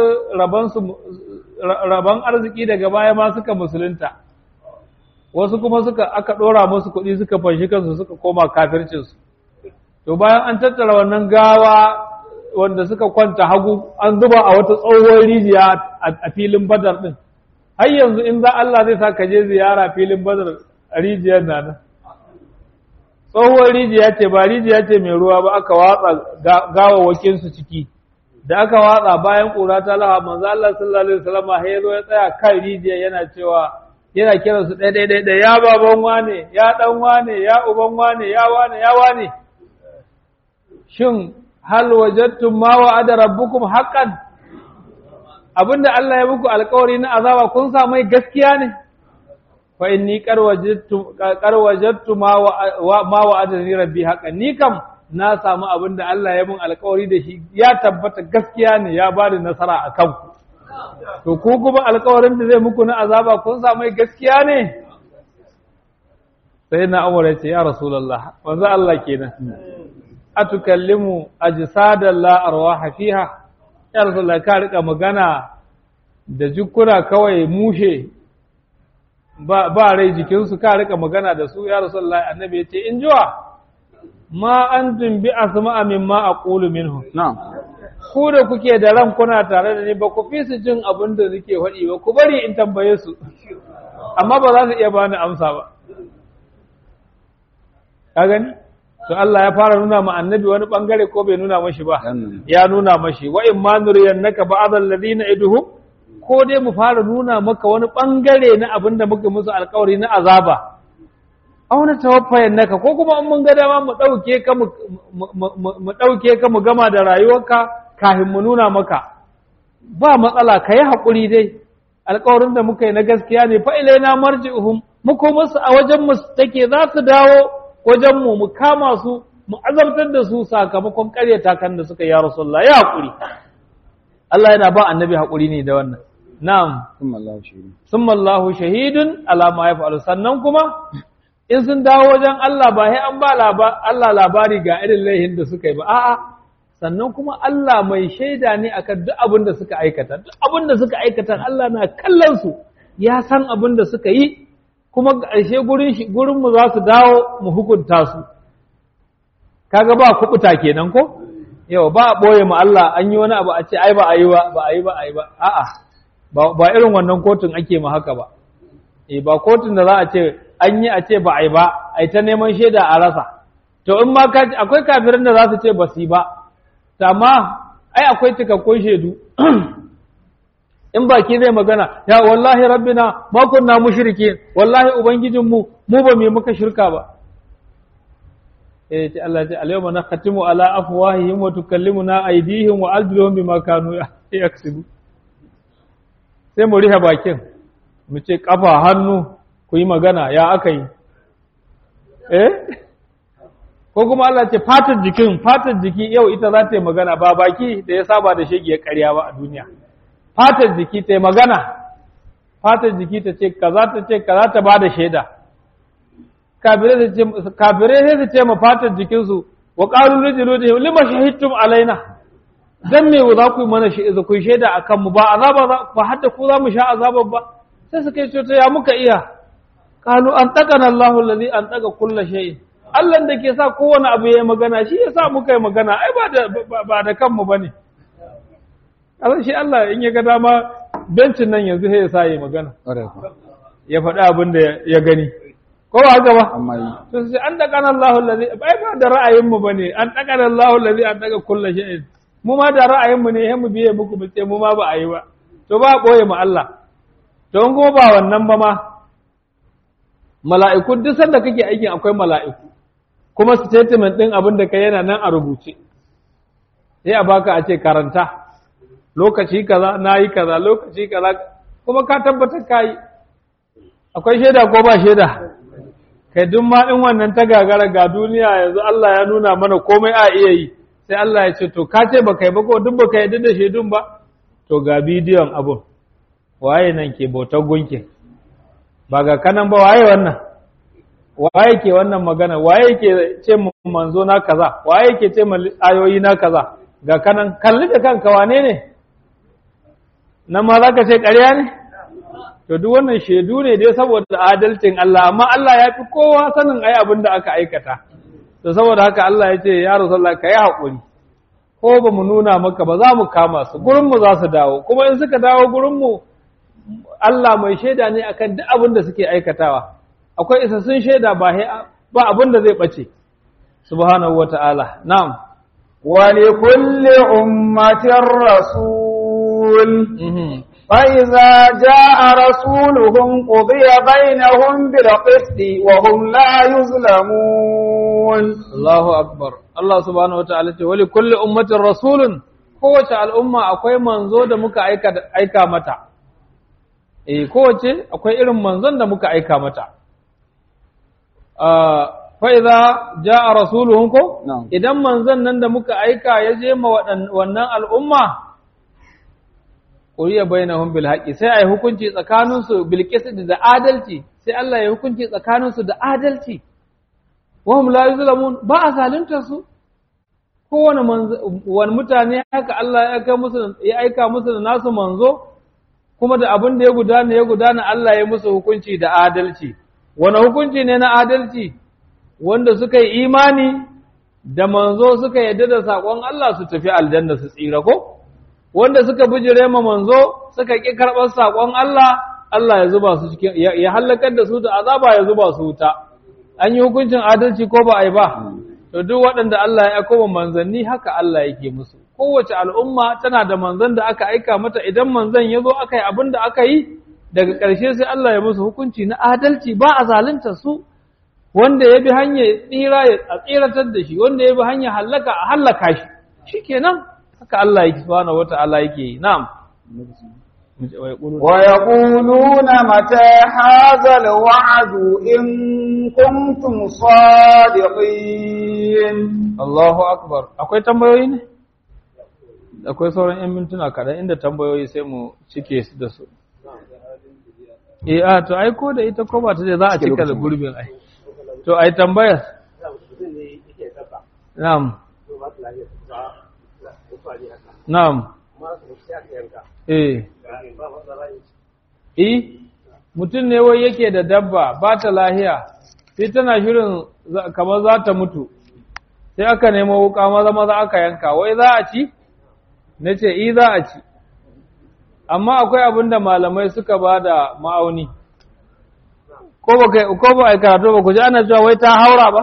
rabon arziki daga baya ma suka musulunta wasu kuma suka aka ɗora musu kuɗi suka fanshi kansu suka koma kafircinsu to bayan an tattara wannan gawa wanda suka kwanta hagu an zuba a wata tsohuwar rijiya a filin badar ɗin har yanzu in za Allah zai sa ka je ziyara filin badar rijiyar na nan tsohuwar rijiya ce ba rijiya ce mai ruwa ba aka watsa gawawakinsu ciki da aka watsa bayan ƙura ta laha manzo Allah sallallahu alaihi wasallam ya zo ya tsaya kan rijiya yana cewa yana kiran su ɗaya ɗaya ɗaya ya baban wane ya ɗan wane ya uban wane ya wane ya wane shin hal wajadtum ma wa'ada rabbukum haqqan abinda Allah ya muku alƙawari na azaba kun sa mai gaskiya ne fa inni qad wajadtu qad wajadtu ma ma wa'adani rabbi haqqan ni kam na samu abinda Allah ya mun alƙawari da shi ya tabbata gaskiya ne ya bada nasara a kanku to ku kuma alƙawarin da zai muku na azaba kun sa mai gaskiya ne sai na Umar ya ce ya Rasulullah wanzu Allah kenan atukallimu ajsadan la arwaha fiha ya Rasulullah ka rika magana da jukuna kawai mushe ba ba rai jikinsu ka rika magana da su ya Rasulullah annabi ya ce in jiwa ma antum bi asma'a mimma aqulu minhum na'am ku da kuke da ran kuna tare da ni ba ku fi su jin abin da nake faɗi ba ku bari in tambaye su amma ba za su iya bani amsa ba ka gani to Allah ya fara nuna ma annabi wani bangare ko bai nuna mashi ba ya nuna mashi wa in ma nuriyannaka ba'd alladhina iduhum ko dai mu fara nuna maka wani bangare na abin da muka musu alkawari na azaba aw na tawaffayan naka ko kuma in mun ga dama mu dauke ka mu mu dauke ka mu gama da rayuwarka kafin mu nuna maka ba matsala kai hakuri dai alkawarin da muka yi na gaskiya ne fa ilaina marji'uhum mu ko musu a wajen mu take za su dawo wajen mu mu kama su mu azabtar da su sakamakon ƙaryata kan da suka yi ya rasulullah ya hakuri Allah yana ba annabi hakuri ne da wannan na'am Thumma Allahu shahidun. summa Allahu shahidun ala ma yaf'alu sannan kuma in sun dawo wajen Allah ba sai an ba Allah labari ga irin laihin da suka yi ba a'a sannan kuma Allah mai shaida ne akan duk abin da suka aikata duk abin da suka aikata Allah na kallon su ya san abin da suka yi kuma ƙarshe gurin shi gurin mu za su dawo mu hukunta su kaga ba kubuta kenan ko yau ba a boye mu Allah an yi wani abu a ce ai ba a yi ba ba a yi ba a yi ba a'a ba ba irin wannan kotun ake ma haka ba eh ba kotun da za a ce an yi a ce ba a yi ba a yi ta neman shaida a rasa to in ma ka akwai kafirin da za su ce ba su yi ba to amma ai akwai cikakkun shaidu in baki zai magana ya wallahi rabbina ma kunna mushrikin wallahi ubangijinmu mu ba mu yi muka shirka ba eh ce Allah ce al-yawma nakhtimu ala afwahihim wa tukallimuna aydihim wa arjuluhum bima kanu yaksubu sai mu riha bakin mu ce kafa hannu ku yi magana ya aka yi eh ko kuma Allah ce fatar jikin fatar jiki yau ita za ta yi magana ba baki da ya saba da shege karya ba a duniya fatar jiki ta yi magana fatar jiki ta ce kaza ta ce kaza ta ba da shaida kafirai sai su ce ma fatar jikinsu wa ƙaru rijilu da lima shahidtum alaina dan me za ku yi mana ku yi shaida a kanmu ba azaba ba hadda ku za mu sha azabar ba sai su kai cuta ya muka iya qalu an taqana Allahu allazi an taqa kullu shay'in Allah da ke sa kowane abu ya magana shi ya sa muka yi magana ai ba da ba da kanmu bane Allah shi Allah in ya ga dama bencin nan yanzu sai ya sa yi magana ya faɗi abin da ya gani ko ba haka ba Amma yi. to sai an daga Allahu allazi ai ba da ra'ayin mu bane an daga Allahu allazi an daga kullu shay'in mu ma da ra'ayin mu ne mu biye muku mu ce mu ma ba a yi ba to ba boye mu Allah to in kuma ba wannan ba ma mala'iku duk sanda kake aikin akwai mala'iku kuma statement din abin da kai yana nan a rubuce sai a baka a ce karanta lokaci kaza nayi kaza lokaci kaza kuma ka tabbatar kai akwai shaida ko ba shaida kai duk ma in wannan ta gagara ga duniya yanzu Allah ya nuna mana komai a iya yi sai Allah ya ce to ka ce baka yi ba ko duk baka yarda da shaidun ba to ga bidiyon abun waye nan ke bautar gunki ba ga kanan ba waye wannan waye ke wannan magana waye ke ce mu manzo na kaza waye ke ce mu ayoyi na kaza ga kanan kalli da kanka wane ne nan ma za ka ce ƙarya ne to duk wannan shaidu ne dai saboda adalcin Allah amma Allah ya fi kowa sanin ai abin da aka aikata to saboda haka Allah ya ce ya Rasulullah ka yi haƙuri ko ba mu nuna maka ba za mu kama su gurin mu za su dawo kuma in suka dawo gurin mu Allah mai shaida ne akan duk abin da suke aikatawa akwai isassun shaida ba ba abin da zai bace subhanahu wata'ala na'am wa li kulli ummatin rasul فإذا جاء رسولهم قضي بينهم بالقسط وهم لا يظلمون الله أكبر الله سبحانه وتعالى ولكل أمة رسول kowace al'umma akwai manzo da muka aika mata, e kowace akwai irin manzon da muka aika mata. Fa'iza ja a rasuluhun ko? Idan manzon nan da muka aika ya je ma wannan al'umma, ƙuriya bainahum bil haqqi sai ai hukunci tsakaninsu bil da adalci sai Allah ya hukunci tsakaninsu da adalci wa hum la yuzlamun ba a zalunta su kowane wani mutane haka Allah ya aika musu ya aika musu da nasu manzo kuma da abin da ya gudana ya gudana Allah ya musu hukunci da adalci wani hukunci ne na adalci wanda suka yi imani da manzo suka yadda da saƙon Allah su tafi aljanna su tsira ko wanda suka bijire ma manzo suka ƙi karɓar saƙon Allah Allah ya zuba su cikin ya halakar da su da azaba ya zuba su wuta an yi hukuncin adalci ko ba a yi ba to duk waɗanda Allah ya aiko manzanni haka Allah yake musu kowace al'umma tana da manzan da aka aika mata idan manzan ya zo aka yi abin da aka yi daga ƙarshe sai Allah ya musu hukunci na adalci ba a zalunta su wanda ya bi hanyar tsira ya tsiratar da shi wanda ya bi hanyar hallaka a hallaka shi shikenan haka Allah yake subhanahu wata'ala yake yi na'am ويقولون متى هذا الوعد إن كنتم صادقين Allahu akbar akwai tambayoyi ne akwai sauran 'yan mintuna kaɗan inda tambayoyi sai mu cike su da su eh a to ai ko da ita ko ba ta ce za a cika da gurbin ai to ai tambayar na'am na'am eh eh mutum ne wai yake da dabba ba ta lahiya sai tana shirin kamar za ta mutu sai aka nemo wuka maza maza aka yanka wai za a ci na ce i za a ci amma akwai abin da malamai suka ba da ma'auni ko ba kai ko ba ai karatu ba ku ji ana cewa wai ta haura ba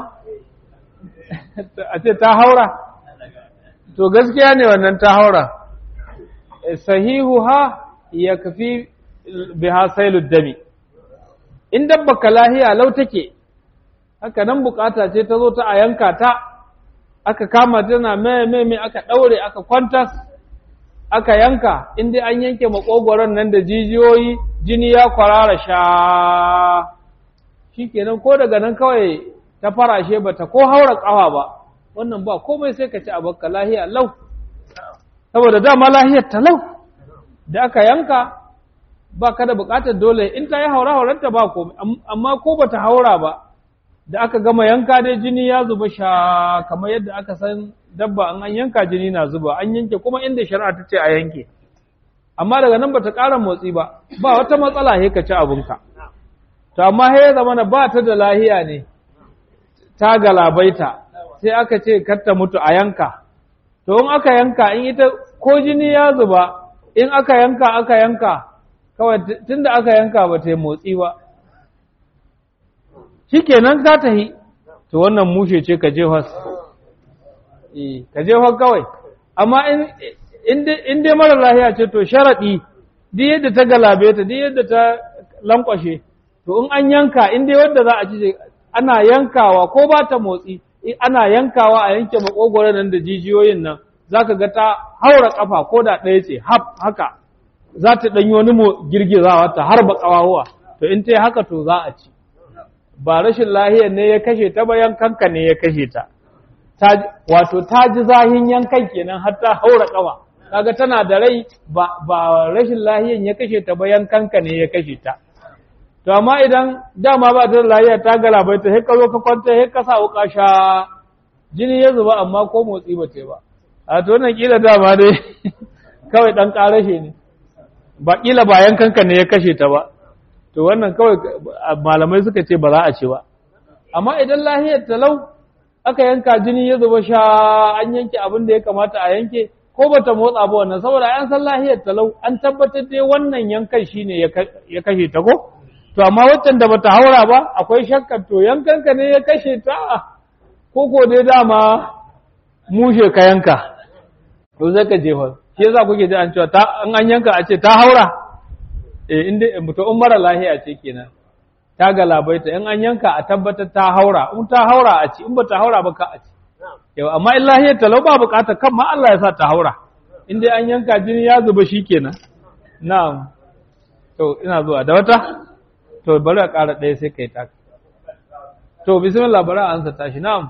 a ce ta haura to gaskiya ne wannan ta haura sahihu ha ya kafi biha sailud dami in dabba ka lahiya lau take haka nan bukata ce ta zo ta a yanka ta aka kama tana mai mai mai aka daure aka kwantas aka yanka in dai an yanke makogoron nan da jijiyoyi jini ya kwarara sha shikenan ko daga nan kawai ta farashe bata ko haura kawa ba wannan ba komai sai ka ci a bakka lahiya lau saboda dama lahiyar ta lau da aka yanka ba ka da bukatar dole in ta yi haura haurarta ba komai amma ko bata haura ba da aka gama yanka dai jini ya zuba sha kamar yadda aka san dabba an an yanka jini na zuba an yanke kuma inda shari'a ta ce a yanke amma daga nan bata ƙara motsi ba ba wata matsala he ka ci abinka to amma he ya zama ba ta da lahiya ne ta galabaita sai aka ce kar ta mutu a yanka to in aka yanka in ita ko jini ya zuba in aka yanka aka yanka kawai tunda aka yanka ba ta yi motsi ba shikenan za ta yi to wannan mushe ce ka jefas eh ka jefar kawai amma in in dai mara lahiya ce to sharadi duk yadda ta galabe ta duk yadda ta lankwashe to in an yanka in dai wanda za a ci ana yankawa ko ba ta motsi ana yankawa a yanke makogoro nan da jijiyoyin nan zaka ga ta haura kafa ko da ɗaya ce haka za ta ɗanyi wani girgizawa ta harba ƙawawa to in ta yi haka to za a ci ba rashin lahiyar ne ya kashe ta ba yankanka ne ya kashe ta wato ta ji zahin yankan kenan har ta haura kawa kaga tana da rai ba ba rashin lahiyar ya kashe ta ba yankanka ne ya kashe ta to amma idan dama ba ta da lahiya ta galabai ta ka zo ka kwanta sai ka sa wuka sha jini ya zuba amma ko motsi ba ta ba a to wannan kila dama dai kawai dan karashe ne ba kila ba yankanka ne ya kashe ta ba to wannan kawai malamai suka ce ba za a ce ba amma idan lahiyar talau aka yanka jini ya zuba sha an yanke abin da ya kamata a yanke ko bata motsa ba wannan saboda an san lahiyar talau an tabbatar dai wannan yankan shine ya kashe ta ko to amma waccan da bata haura ba akwai shakkar to yankanka ne ya kashe ta ko ko dai dama mushe ka yanka to zai ka jefa shi yasa kuke ji an cewa an an yanka a ce ta haura eh inda to in mara lahiya ce kenan ta galabaita in an yanka a tabbatar ta haura in ta haura a ci in ba ta haura ba ka a ci yau amma in lahiyar talau ba bukata kan ma Allah ya sa ta haura in dai an yanka jini ya zuba shi kenan na'am to ina zuwa da wata to bari a ƙara ɗaya sai kai ta to bismillah bari a ansa tashi na'am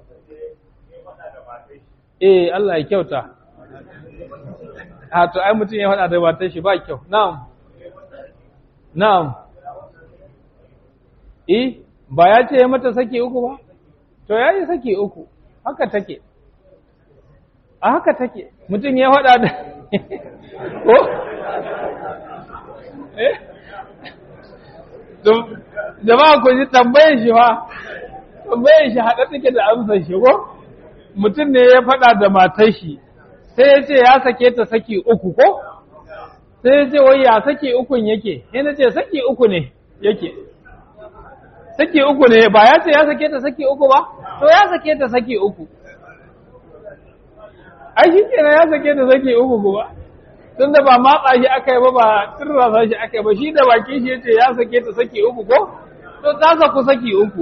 eh Allah ya kyauta a to ai mutum ya faɗa da matar shi ba kyau na'am na'am eh ba ya ce ya mata saki uku ba to ya yi saki uku haka take a haka take mutum ya faɗa da ko eh jama'a ku ji tambayar shi fa tambayar shi haɗa take da amsar shi ko mutum ne ya faɗa da matar shi sai ya ce ya sake ta saki uku ko sai ya ce wai ya saki ukun yake sai na ce saki uku ne yake saki uku ne ba ya ce ya sake ta saki uku ba to ya sake ta saki uku ai shi kenan ya sake ta saki uku kuma tun da ba matsa shi aka yi ba ba turrasa shi aka yi ba shi da baki shi ya ce ya sake ta saki uku ko to ta saku saki uku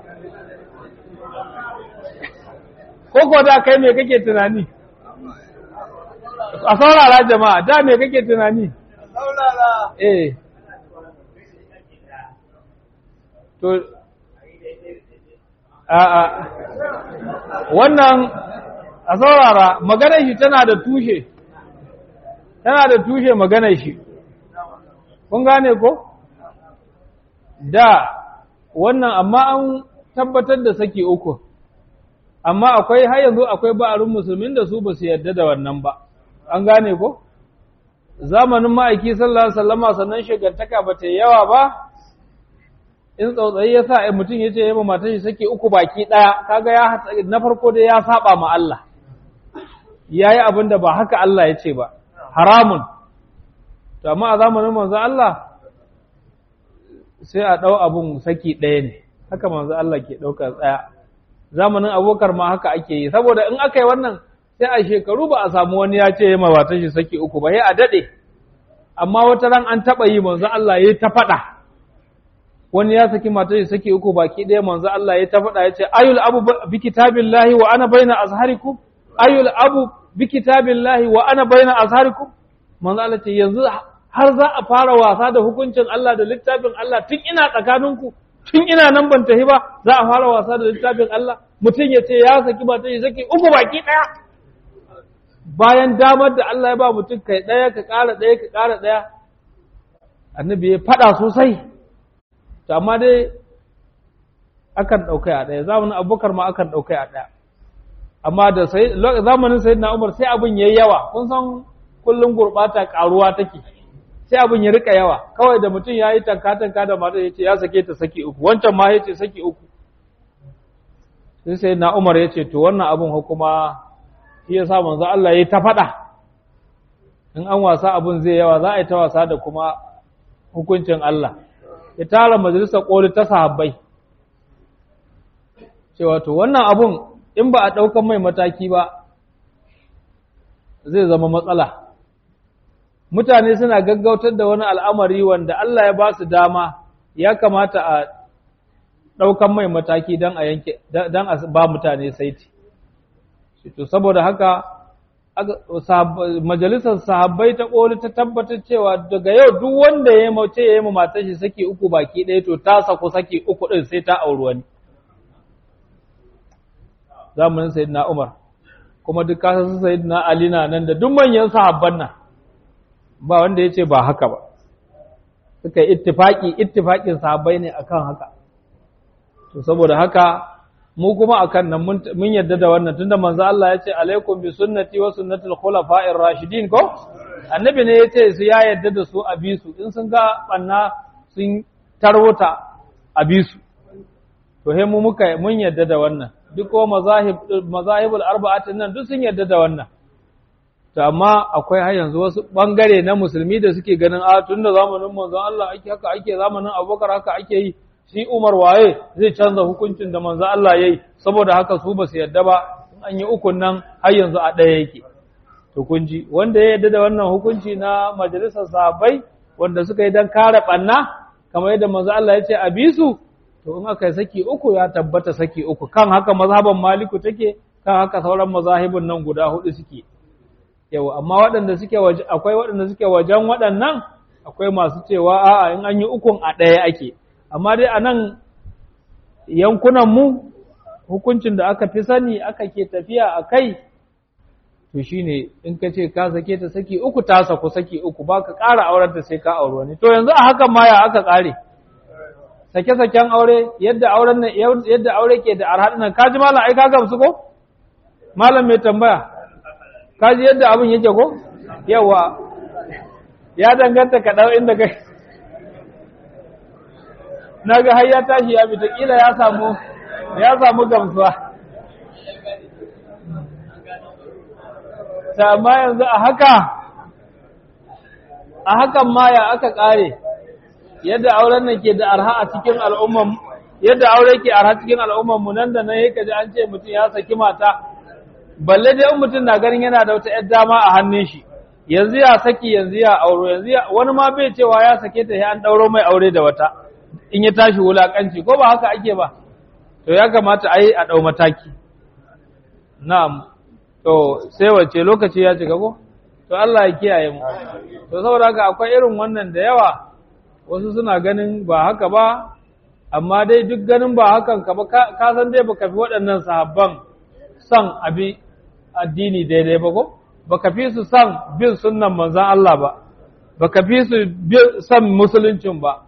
ko ko da kai me kake tunani a saurara jama'a da me kake tunani saurara eh to a a wannan a saurara maganar shi tana da tushe tana da tushe maganar shi kun gane ko da wannan amma an tabbatar da saki uku amma akwai har yanzu akwai ba'arin musulmin da su ba su yarda da wannan ba an gane ko zamanin ma'aiki sallallahu alaihi wasallama sannan shigantaka ba ta yawa ba in tsautsayi ya sa ai mutum ya ce ya matar shi sake uku baki ɗaya kaga ya na farko dai ya saba ma Allah ya yi abin da ba haka Allah ya ce ba haramun to amma a zamanin manzon Allah sai a ɗau abun saki ɗaya ne haka manzon Allah ke ɗaukar tsaya zamanin abokar ma haka ake yi saboda in aka yi wannan sai a shekaru ba a samu wani ya ce ya matar shi saki uku ba sai a daɗe amma wata ran an taɓa yi manzon Allah ya ta faɗa wani ya saki matar shi saki uku baki ɗaya manzo Allah ya ta faɗa ya ce ayul abu bi kitabillahi wa ana baina azharikum ayul abu bi kitabillahi wa ana baina azharikum manzo Allah ce yanzu har za a fara wasa da hukuncin Allah da littafin Allah tun ina tsakaninku tun ina nan ban tafi ba za a fara wasa da littafin Allah mutum ya ce ya saki matar shi saki uku baki ɗaya bayan damar da Allah ya ba mutum kai ɗaya ka ƙara ɗaya ka ƙara ɗaya annabi ya faɗa sosai to amma dai akan ɗaukai a ɗaya zamanin abubakar ma akan ɗaukai a ɗaya amma da zamanin sayid na umar sai abin ya yi yawa kun san kullum gurɓata ƙaruwa take sai abin ya rika yawa kawai da mutum ya yi tanka-tanka da mata ya ce ya sake ta saki uku wancan ma ya ce saki uku sai sayid na umar ya ce to wannan abin hukuma shi ya sa manzo Allah ya yi ta faɗa in an wasa abin zai yawa za a yi ta wasa da kuma hukuncin Allah ya tara majalisar ƙoli ta sahabbai cewa to wannan abun in ba a ɗaukan mai mataki ba zai zama matsala mutane suna gaggautar da wani al'amari wanda Allah ya ba su dama ya kamata a ɗaukan mai mataki don a yanke don a ba mutane saiti to saboda haka majalisar sahabbai ta ƙoli ta tabbatar cewa daga yau duk wanda ya mace ya yi ma matar shi saki uku baki ɗaya to ta saku saki uku ɗin sai ta auri wani zamanin sayyidina Umar kuma duk kasa su sayyidina Ali na nan da duk manyan sahabban nan ba wanda ya ce ba haka ba suka yi ittifaki ittifakin sahabbai ne akan haka to saboda haka mu kuma akan nan mun yadda da wannan tunda manzo Allah ya ce alaikum bi sunnati wa sunnatul khulafa'ir rashidin ko annabi ne ya ce su ya yadda da su a bi su in sun ga banna sun tarwata a bi su to he mu muka mun yadda da wannan duk ko mazahib mazahibul arba'atin nan duk sun yadda da wannan to amma akwai har yanzu wasu bangare na musulmi da suke ganin a tunda zamanin manzon Allah ake haka ake zamanin Abubakar haka ake yi shi Umar waye zai canza hukuncin da manzo Allah yayi saboda haka su ba su yadda ba in an yi ukun nan har yanzu a ɗaya yake to kun ji wanda ya yadda da wannan hukunci na majalisar sahabbai wanda suka yi dan kare banna kamar yadda manzo Allah ya ce a bi su to in aka yi saki uku ya tabbata saki uku kan haka mazhaban Maliku take kan haka sauran mazahibun nan guda hudu suke yau amma waɗanda suke waje akwai waɗanda suke wajen waɗannan akwai masu cewa a'a in an yi ukun a ɗaya ake amma dai a nan yankunanmu hukuncin da aka fi sani aka ke tafiya a kai to shi ne in ka ce ka sake ta saki uku ta saku saki uku ba ka ƙara auren ta sai ka auri wani to yanzu a hakan ma ya aka ƙare sake-saken aure yadda auren nan yadda aure ke da arhaɗin nan kaji malam ai ka gamsu ko malam mai tambaya kaji yadda abin yake ko yawa ya danganta ka ɗau inda kai na ga har ya tashi ya fita kila ya samu ya samu gamsuwa ta amma yanzu a haka a hakan ma ya aka ƙare yadda auren nan ke da arha a cikin al'umman yadda aure ke arha cikin al'umman mu nan da nan yake ji an ce mutum ya saki mata balle dai in mutum na ganin yana da wata 'yar dama a hannun shi yanzu ya saki yanzu ya auro yanzu ya wani ma bai cewa ya sake ta sai an ɗauro mai aure da wata in ya tashi wulakanci ko ba haka ake ba to ya kamata a yi a ɗau mataki na'am to sai wace lokaci ya cika ko to Allah ya kiyaye mu to saboda haka akwai irin wannan da yawa wasu suna ganin ba haka ba amma dai duk ganin ba hakan ka ba ka san dai baka fi waɗannan sahabban son abi addini daidai ba ko baka fi su son bin sunnan manzon Allah ba baka fi su son musuluncin ba